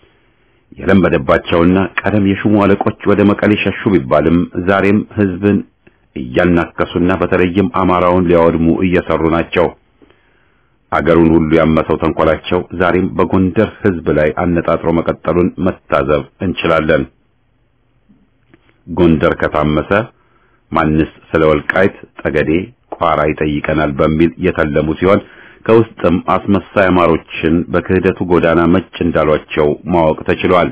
የለመደባቸውና ቀደም የሹሙ አለቆች ወደ መቀሌ ሸሹ ቢባልም ዛሬም ህዝብን እያናከሱና በተለይም አማራውን ሊያወድሙ እየሰሩ ናቸው። አገሩን ሁሉ ያመሰው ተንኮላቸው ዛሬም በጎንደር ህዝብ ላይ አነጣጥሮ መቀጠሉን መታዘብ እንችላለን። ጎንደር ከታመሰ ማንስ ስለ ወልቃይት ጠገዴ፣ ቋራ ይጠይቀናል በሚል የተለሙ ሲሆን ከውስጥም አስመሳይ አማሮችን በክህደቱ ጎዳና መጭ እንዳሏቸው ማወቅ ተችሏል።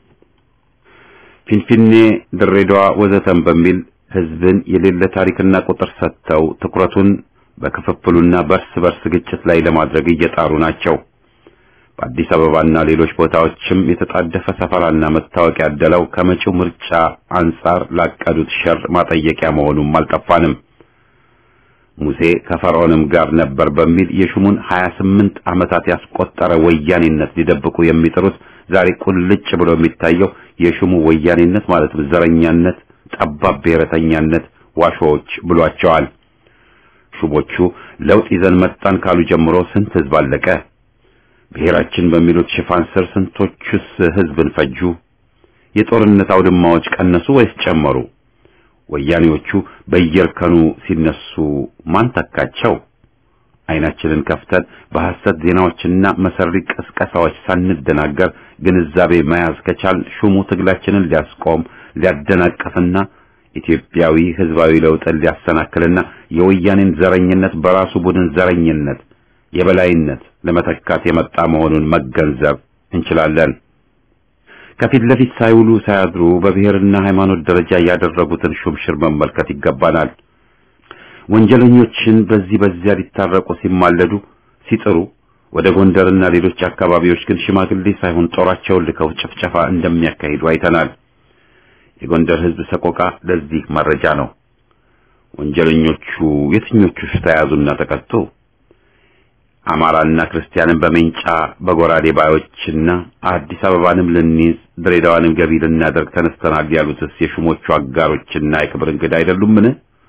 ፊንፊኔ፣ ድሬዳዋ ወዘተም በሚል ህዝብን የሌለ ታሪክና ቁጥር ሰጥተው ትኩረቱን በክፍፍሉና በርስ በርስ ግጭት ላይ ለማድረግ እየጣሩ ናቸው። በአዲስ አበባና ሌሎች ቦታዎችም የተጣደፈ ሰፈራና መታወቂያ ያደለው ከመጪው ምርጫ አንጻር ላቀዱት ሸር ማጠየቂያ መሆኑም አልጠፋንም። ሙሴ ከፈርዖንም ጋር ነበር በሚል የሹሙን 28 ዓመታት ያስቆጠረ ወያኔነት ሊደብቁ የሚጥሩት ዛሬ ቁልጭ ብሎ የሚታየው የሹሙ ወያኔነት ማለትም ዘረኛነት፣ ጠባብ ብሔረተኛነት ዋሾዎች ብሏቸዋል። ሹሞቹ ለውጥ ይዘን መጣን ካሉ ጀምሮ ስንት ህዝብ አለቀ? ብሔራችን በሚሉት ሽፋን ስር ስንቶቹስ ህዝብን ፈጁ? የጦርነት አውድማዎች ቀነሱ ወይስ ጨመሩ? ወያኔዎቹ በየእርከኑ ሲነሱ ማን ተካቸው? አይናችንን ከፍተን በሐሰት ዜናዎችና መሰሪ ቅስቀሳዎች ሳንደናገር ግንዛቤ መያዝ ከቻል ሹሙ ትግላችንን ሊያስቆም ሊያደናቅፍና ኢትዮጵያዊ ህዝባዊ ለውጥን ሊያሰናክልና የወያኔን ዘረኝነት በራሱ ቡድን ዘረኝነት የበላይነት ለመተካት የመጣ መሆኑን መገንዘብ እንችላለን። ከፊት ለፊት ሳይውሉ ሳያድሩ በብሔርና ሃይማኖት ደረጃ ያደረጉትን ሹምሽር መመልከት ይገባናል። ወንጀለኞችን በዚህ በዚያ ሊታረቁ ሲማለዱ ሲጥሩ፣ ወደ ጎንደርና ሌሎች አካባቢዎች ግን ሽማግሌ ሳይሆን ጦራቸውን ልከው ጭፍጨፋ እንደሚያካሂዱ አይተናል። የጎንደር ህዝብ ሰቆቃ ለዚህ መረጃ ነው። ወንጀለኞቹ የትኞቹ ተያዙና ተቀጡ? አማራና ክርስቲያንን በሜንጫ በጎራዴ ባዮችና አዲስ አበባንም ልንይዝ ድሬዳዋንም ገቢ ልናደርግ ተነስተናል ያሉትስ የሹሞቹ አጋሮችና የክብር እንግዳ አይደሉምን?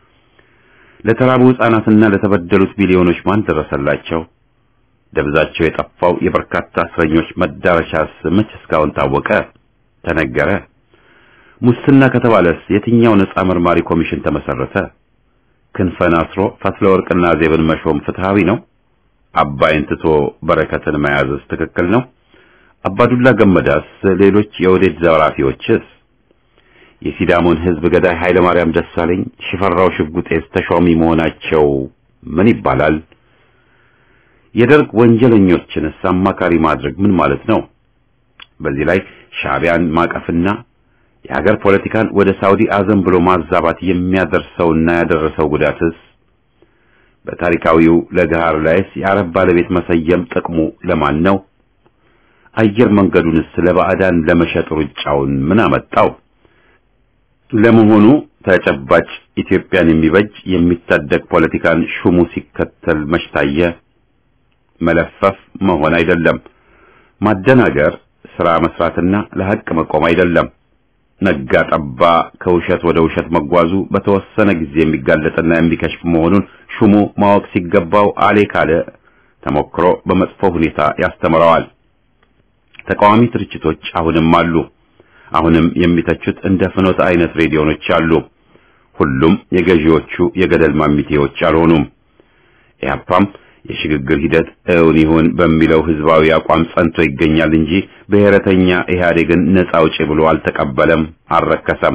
ለተራቡ ሕፃናትና ለተበደሉት ሚሊዮኖች ማን ደረሰላቸው? ደብዛቸው የጠፋው የበርካታ እስረኞች መዳረሻስ መች እስካሁን ታወቀ? ተነገረ? ሙስና ከተባለስ የትኛው ነጻ መርማሪ ኮሚሽን ተመሰረተ? ክንፈን አስሮ ፈትለ ወርቅና ዜብን መሾም ፍትሃዊ ነው? አባይን ትቶ በረከትን መያዝስ ትክክል ነው? አባዱላ ገመዳስ፣ ሌሎች የወዴት ዘራፊዎችስ? የሲዳሞን ህዝብ ገዳይ ኃይለ ማርያም ደሳለኝ፣ ሽፈራው ሽጉጤስ ተሿሚ መሆናቸው ምን ይባላል? የደርግ ወንጀለኞችንስ አማካሪ ማድረግ ምን ማለት ነው? በዚህ ላይ ሻዕቢያን ማቀፍና የሀገር ፖለቲካን ወደ ሳውዲ አዘን ብሎ ማዛባት የሚያደርሰውና ያደረሰው ጉዳትስ በታሪካዊው ለገሃር ላይስ የአረብ ባለቤት መሰየም ጥቅሙ ለማን ነው? አየር መንገዱንስ ለባዕዳን ለመሸጥ ሩጫውን ምን አመጣው? ለመሆኑ ተጨባጭ ኢትዮጵያን የሚበጅ የሚታደግ ፖለቲካን ሹሙ ሲከተል መሽታየ መለፈፍ መሆን አይደለም። ማደናገር ስራ መስራትና ለሐቅ መቆም አይደለም። ነጋ ጠባ ከውሸት ወደ ውሸት መጓዙ በተወሰነ ጊዜ የሚጋለጥና የሚከሽፍ መሆኑን ሹሙ ማወቅ ሲገባው አሌ ካለ ተሞክሮ በመጥፎ ሁኔታ ያስተምረዋል። ተቃዋሚ ድርጅቶች አሁንም አሉ። አሁንም የሚተቹት እንደ ፍኖት አይነት ሬዲዮኖች አሉ። ሁሉም የገዢዎቹ የገደል ማሚቴዎች አልሆኑም። ኢህአፓም የሽግግር ሂደት እውን ይሁን በሚለው ህዝባዊ አቋም ጸንቶ ይገኛል እንጂ ብሔረተኛ ኢህአዴግን ነጻ አውጪ ብሎ አልተቀበለም፣ አልረከሰም።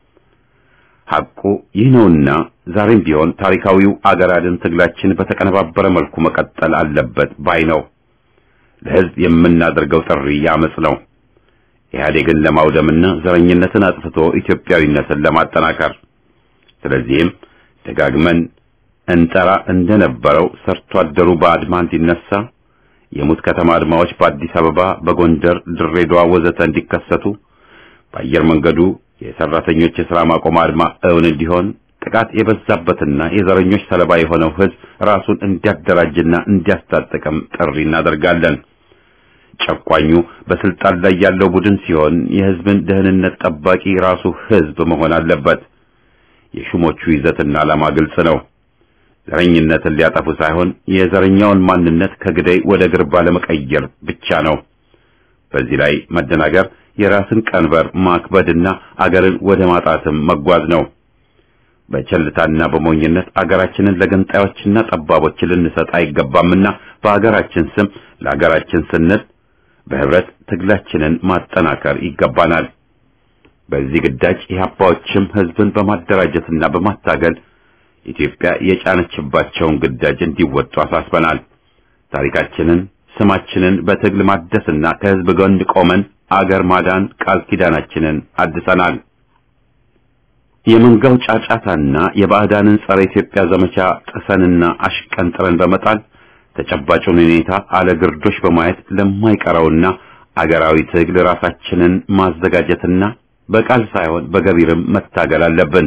ሐቁ ይህ ነውና ዛሬም ቢሆን ታሪካዊው አገር አድን ትግላችን በተቀነባበረ መልኩ መቀጠል አለበት ባይ ነው። ለህዝብ የምናደርገው ጥሪ ያመጽ ነው። ኢህአዴግን ለማውደምና ዘረኝነትን አጥፍቶ ኢትዮጵያዊነትን ለማጠናከር። ስለዚህም ደጋግመን እንጠራ እንደነበረው ሰርቶ አደሩ በአድማ እንዲነሳ የሙት ከተማ አድማዎች በአዲስ አበባ፣ በጎንደር፣ ድሬዳዋ ወዘተ እንዲከሰቱ በአየር መንገዱ የሰራተኞች የሥራ ማቆም አድማ እውን እንዲሆን ጥቃት የበዛበትና የዘረኞች ሰለባ የሆነው ህዝብ ራሱን እንዲያደራጅና እንዲያስታጥቅም ጥሪ እናደርጋለን። ጨቋኙ በስልጣን ላይ ያለው ቡድን ሲሆን የህዝብን ደህንነት ጠባቂ ራሱ ህዝብ መሆን አለበት። የሹሞቹ ይዘትና ዓላማ ግልጽ ነው። ዘረኝነትን ሊያጠፉ ሳይሆን የዘረኛውን ማንነት ከግደይ ወደ ግርባ ለመቀየር ብቻ ነው። በዚህ ላይ መደናገር የራስን ቀንበር ማክበድና አገርን ወደ ማጣትም መጓዝ ነው። በቸልታና በሞኝነት አገራችንን ለገንጣዮችና ጠባቦች ልንሰጥ አይገባምና በአገራችን ስም ለአገራችን ስንል በህብረት ትግላችንን ማጠናከር ይገባናል። በዚህ ግዳጅ ኢህአፓዎችም ህዝብን በማደራጀትና በማታገል ኢትዮጵያ የጫነችባቸውን ግዳጅ እንዲወጡ አሳስበናል። ታሪካችንን፣ ስማችንን በትግል ማደስና ከህዝብ ጎን ቆመን አገር ማዳን ቃል ኪዳናችንን አድሰናል። የመንጋው ጫጫታና የባዕዳንን ጸረ ኢትዮጵያ ዘመቻ ጥሰንና አሽቀንጥረን በመጣል ተጨባጩን ሁኔታ አለግርዶሽ በማየት ለማይቀረውና አገራዊ ትግል ራሳችንን ማዘጋጀትና በቃል ሳይሆን በገቢርም መታገል አለብን።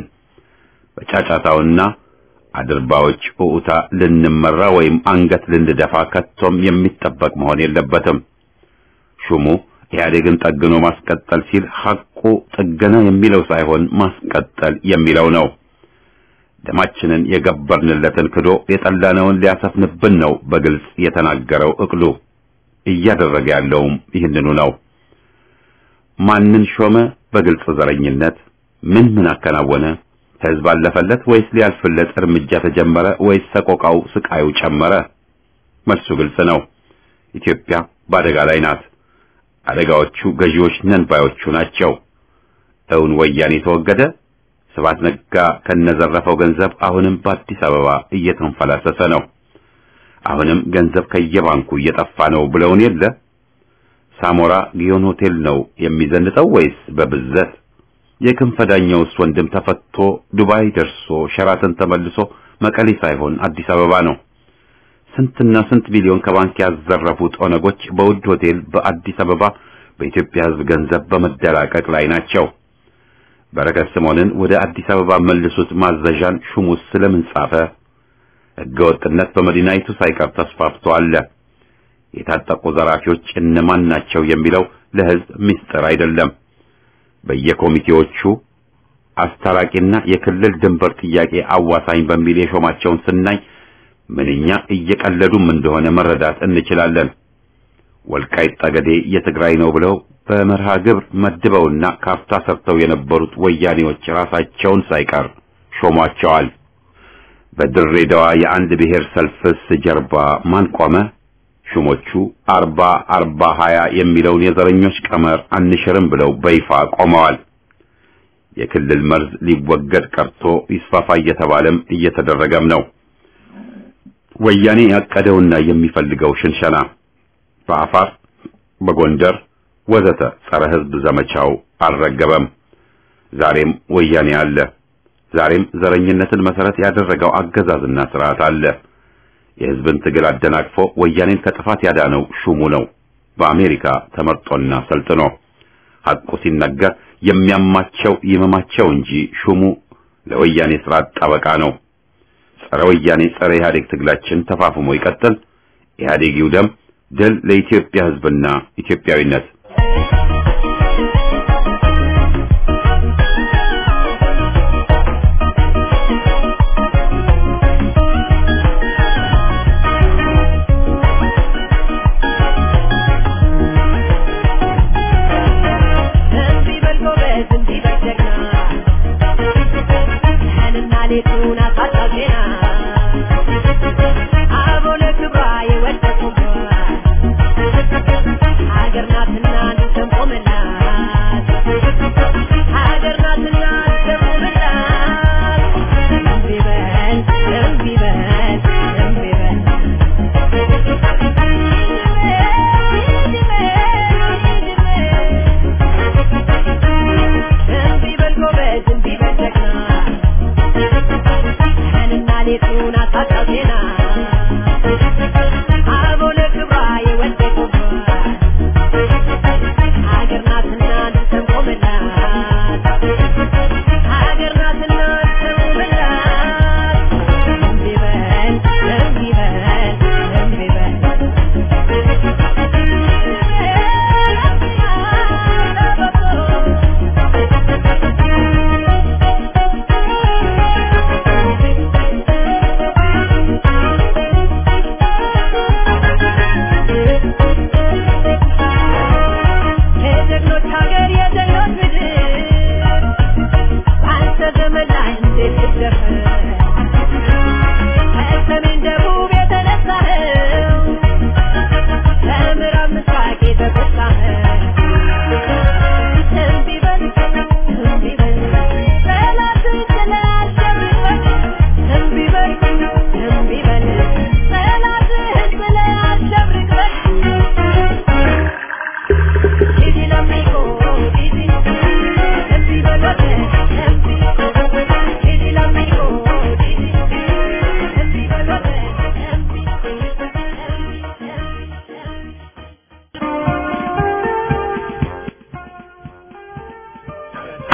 በጫጫታውና አድርባዎች ኡኡታ ልንመራ ወይም አንገት ልንደፋ ከቶም የሚጠበቅ መሆን የለበትም። ሹሙ ኢህአዴግን ጠግኖ ማስቀጠል ሲል ሐቁ ጥገና የሚለው ሳይሆን ማስቀጠል የሚለው ነው። ደማችንን የገበርንለትን ክዶ የጠላነውን ሊያሰፍንብን ነው በግልጽ የተናገረው እቅሉ። እያደረገ ያለውም ይህንኑ ነው። ማንን ሾመ? በግልጽ ዘረኝነት። ምን ምን አከናወነ? ህዝብ አለፈለት ወይስ ሊያልፍለት እርምጃ ተጀመረ ወይስ ሰቆቃው ስቃዩ ጨመረ? መልሱ ግልጽ ነው። ኢትዮጵያ በአደጋ ላይ ናት። አደጋዎቹ ገዢዎች ነን ባዮቹ ናቸው። እውን ወያኔ ተወገደ። ስብሐት ነጋ ከነዘረፈው ገንዘብ አሁንም በአዲስ አበባ እየተንፈላሰሰ ነው። አሁንም ገንዘብ ከየባንኩ እየጠፋ ነው ብለውን የለ ሳሞራ ጊዮን ሆቴል ነው የሚዘንጠው ወይስ በብዘት? የክንፈዳኛውስ ወንድም ተፈቶ ዱባይ ደርሶ ሸራተን ተመልሶ መቀሌ ሳይሆን አዲስ አበባ ነው። ስንትና ስንት ቢሊዮን ከባንክ ያዘረፉት ኦነጎች በውድ ሆቴል በአዲስ አበባ በኢትዮጵያ ሕዝብ ገንዘብ በመደላቀቅ ላይ ናቸው። በረከት ስምዖንን ወደ አዲስ አበባ መልሱት ማዘዣን ሹሙስ ስለምን ጻፈ? ሕገወጥነት በመዲናይቱ ሳይቀር ተስፋፍቶ አለ። የታጠቁ ዘራፊዎች እነማን ናቸው የሚለው ለሕዝብ ምስጢር አይደለም። በየኮሚቴዎቹ አስታራቂና የክልል ድንበር ጥያቄ አዋሳኝ በሚል የሾማቸውን ስናይ ምንኛ እየቀለዱም እንደሆነ መረዳት እንችላለን። ወልቃይት ጠገዴ የትግራይ ነው ብለው በመርሃ ግብር መድበውና ካፍታ ሰርተው የነበሩት ወያኔዎች ራሳቸውን ሳይቀር ሾሟቸዋል። በድሬዳዋ የአንድ ብሔር ሰልፍስ ጀርባ ማን ቆመ? ሹሞቹ አርባ አርባ ሀያ የሚለውን የዘረኞች ቀመር አንሽርም ብለው በይፋ ቆመዋል። የክልል መርዝ ሊወገድ ቀርቶ ይስፋፋ እየተባለም እየተደረገም ነው። ወያኔ ያቀደውና የሚፈልገው ሽንሸና በአፋር፣ በጎንደር ወዘተ ጸረ ሕዝብ ዘመቻው አልረገበም። ዛሬም ወያኔ አለ። ዛሬም ዘረኝነትን መሰረት ያደረገው አገዛዝና ስርዓት አለ። የሕዝብን ትግል አደናቅፎ ወያኔን ከጥፋት ያዳነው ሹሙ ነው። በአሜሪካ ተመርጦና ሰልጥኖ ሐቁ ሲነገር የሚያማቸው ይመማቸው እንጂ ሹሙ ለወያኔ ስርዓት ጠበቃ ነው። ጸረ ወያኔ ጸረ ኢህአዴግ ትግላችን ተፋፍሞ ይቀጥል። ኢህአዴግ ይውደም። ድል ለኢትዮጵያ ሕዝብና ኢትዮጵያዊነት። ሀገር ናትና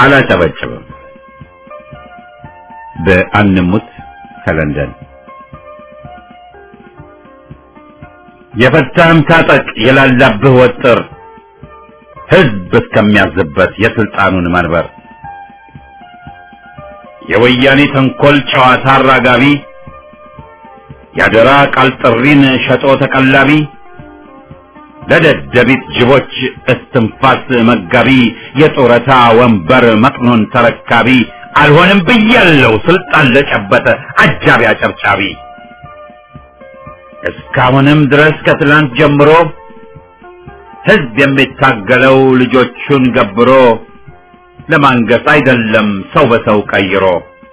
አላጨበጭብም። በአንሙት ከለንደን የፈታህም ታጠቅ የላላብህ ወጥር ህዝብ እስከሚያዝበት የስልጣኑን መንበር የወያኔ ተንኮል ጨዋታ አራጋቢ ያደራ ቃል ጥሪን ሸጦ ተቀላቢ ለደደቢት ጅቦች እስትንፋስ መጋቢ የጡረታ ወንበር መቅኖን ተረካቢ አልሆንም ብያለው ስልጣን ለጨበጠ አጃቢ አጨብጫቢ እስካሁንም ድረስ ከትላንት ጀምሮ ህዝብ የሚታገለው ልጆቹን ገብሮ ለማንገስ አይደለም ሰው በሰው ቀይሮ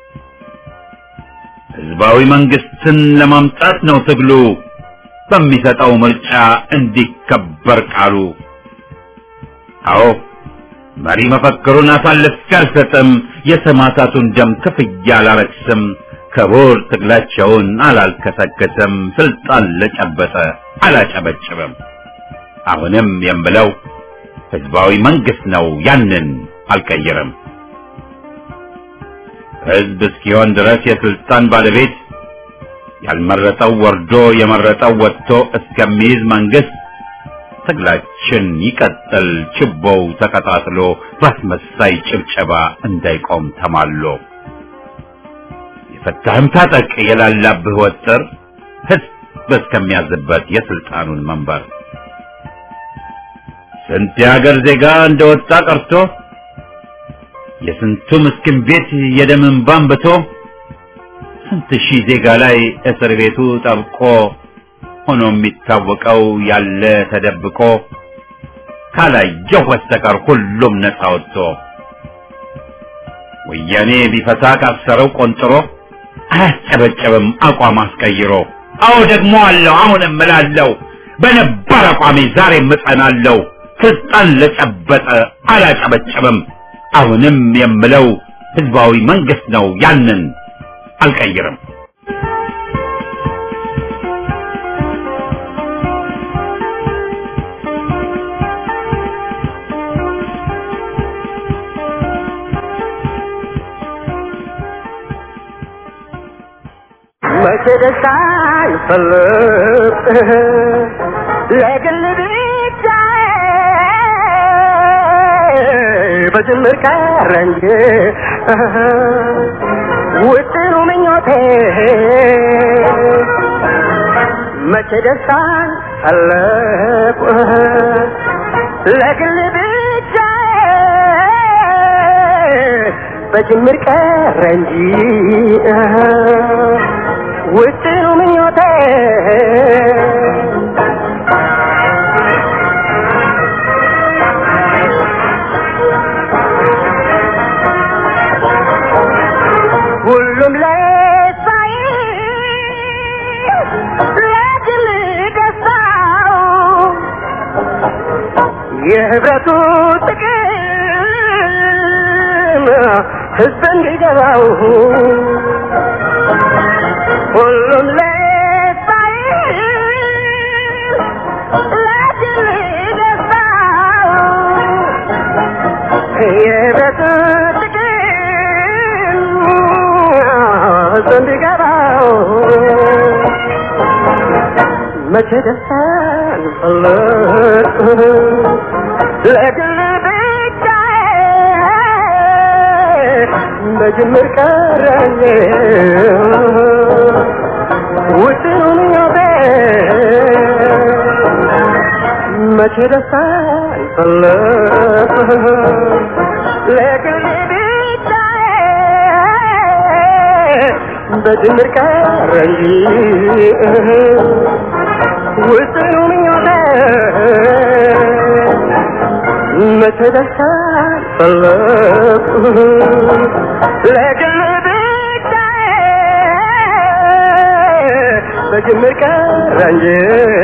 ህዝባዊ መንግስትን ለማምጣት ነው ትግሉ በሚሰጠው ምርጫ እንዲከበር ቃሉ። አዎ መሪ መፈክሩን አሳልፌ አልሰጥም፣ የሰማዕታቱን ደም ክፍያ አላረክስም፣ ክቡር ትግላቸውን አላልከሰከስም፣ ስልጣን ለጨበጠ አላጨበጭብም። አሁንም የምለው ህዝባዊ መንግስት ነው፣ ያንን አልቀይርም። ህዝብ እስኪሆን ድረስ የስልጣን ባለቤት ያልመረጠው ወርዶ የመረጠው ወጥቶ እስከሚይዝ መንግስት ትግላችን ይቀጥል፣ ችቦው ተቀጣጥሎ በአስመሳይ ጭብጨባ እንዳይቆም ተማሎ። የፈታህም ታጠቅ የላላብህ ወጥር ህዝብ እስከሚያዝበት የስልጣኑን መንበር ስንት የሀገር ዜጋ እንደወጣ ቀርቶ የስንቱ ምስኪን ቤት የደም እንባ አንብቶ ስንት ሺህ ዜጋ ላይ እስር ቤቱ ጠብቆ ሆኖ የሚታወቀው ያለ ተደብቆ ካላየው በስተቀር ሁሉም ነፃ ወጥቶ ወያኔ ቢፈታ ካሰረው ቆንጥሮ አያስጨበጨብም አቋም አስቀይሮ። አዎ ደግሞ አለው አሁንም እምላለሁ በነባር አቋሜ ዛሬም እጸናለሁ። ስልጣን ለጨበጠ አላጨበጨብም። አሁንም የምለው ህዝባዊ መንግስት ነው፣ ያንን አልቀይርም። መቼ ደስታን ፈልግ ለግል ብቻ በጅምር ቀረ እንጂ ውጥኑ ምኞቴ መቼ ደስታን ፈለቁ ለግል ብቻ በጅምር ቀረ እንጂ ውጥኑ ምኞቴ ሁሉም ለሳይ ለግል ደስታው የህብረቱ ጥቅም ህዝብ እንዲገባው ሁሉም ለሳይ ለግል ደስታው የህብረቱ ጥቅም ህዝብ እንዲገባው መቼ ደስታን ፈለግ ለግል ብቻ በጅምር ቀረኝ ውጥኑን ዮቤ መቼ ደስታን ፈለግ ለግል ብቻ በጅምር ቀረኝ ውጥኑ ምኞቴ መቼ ደስታን ፈለግ ለግል ብቻ በጅምር ቀረ እንጂ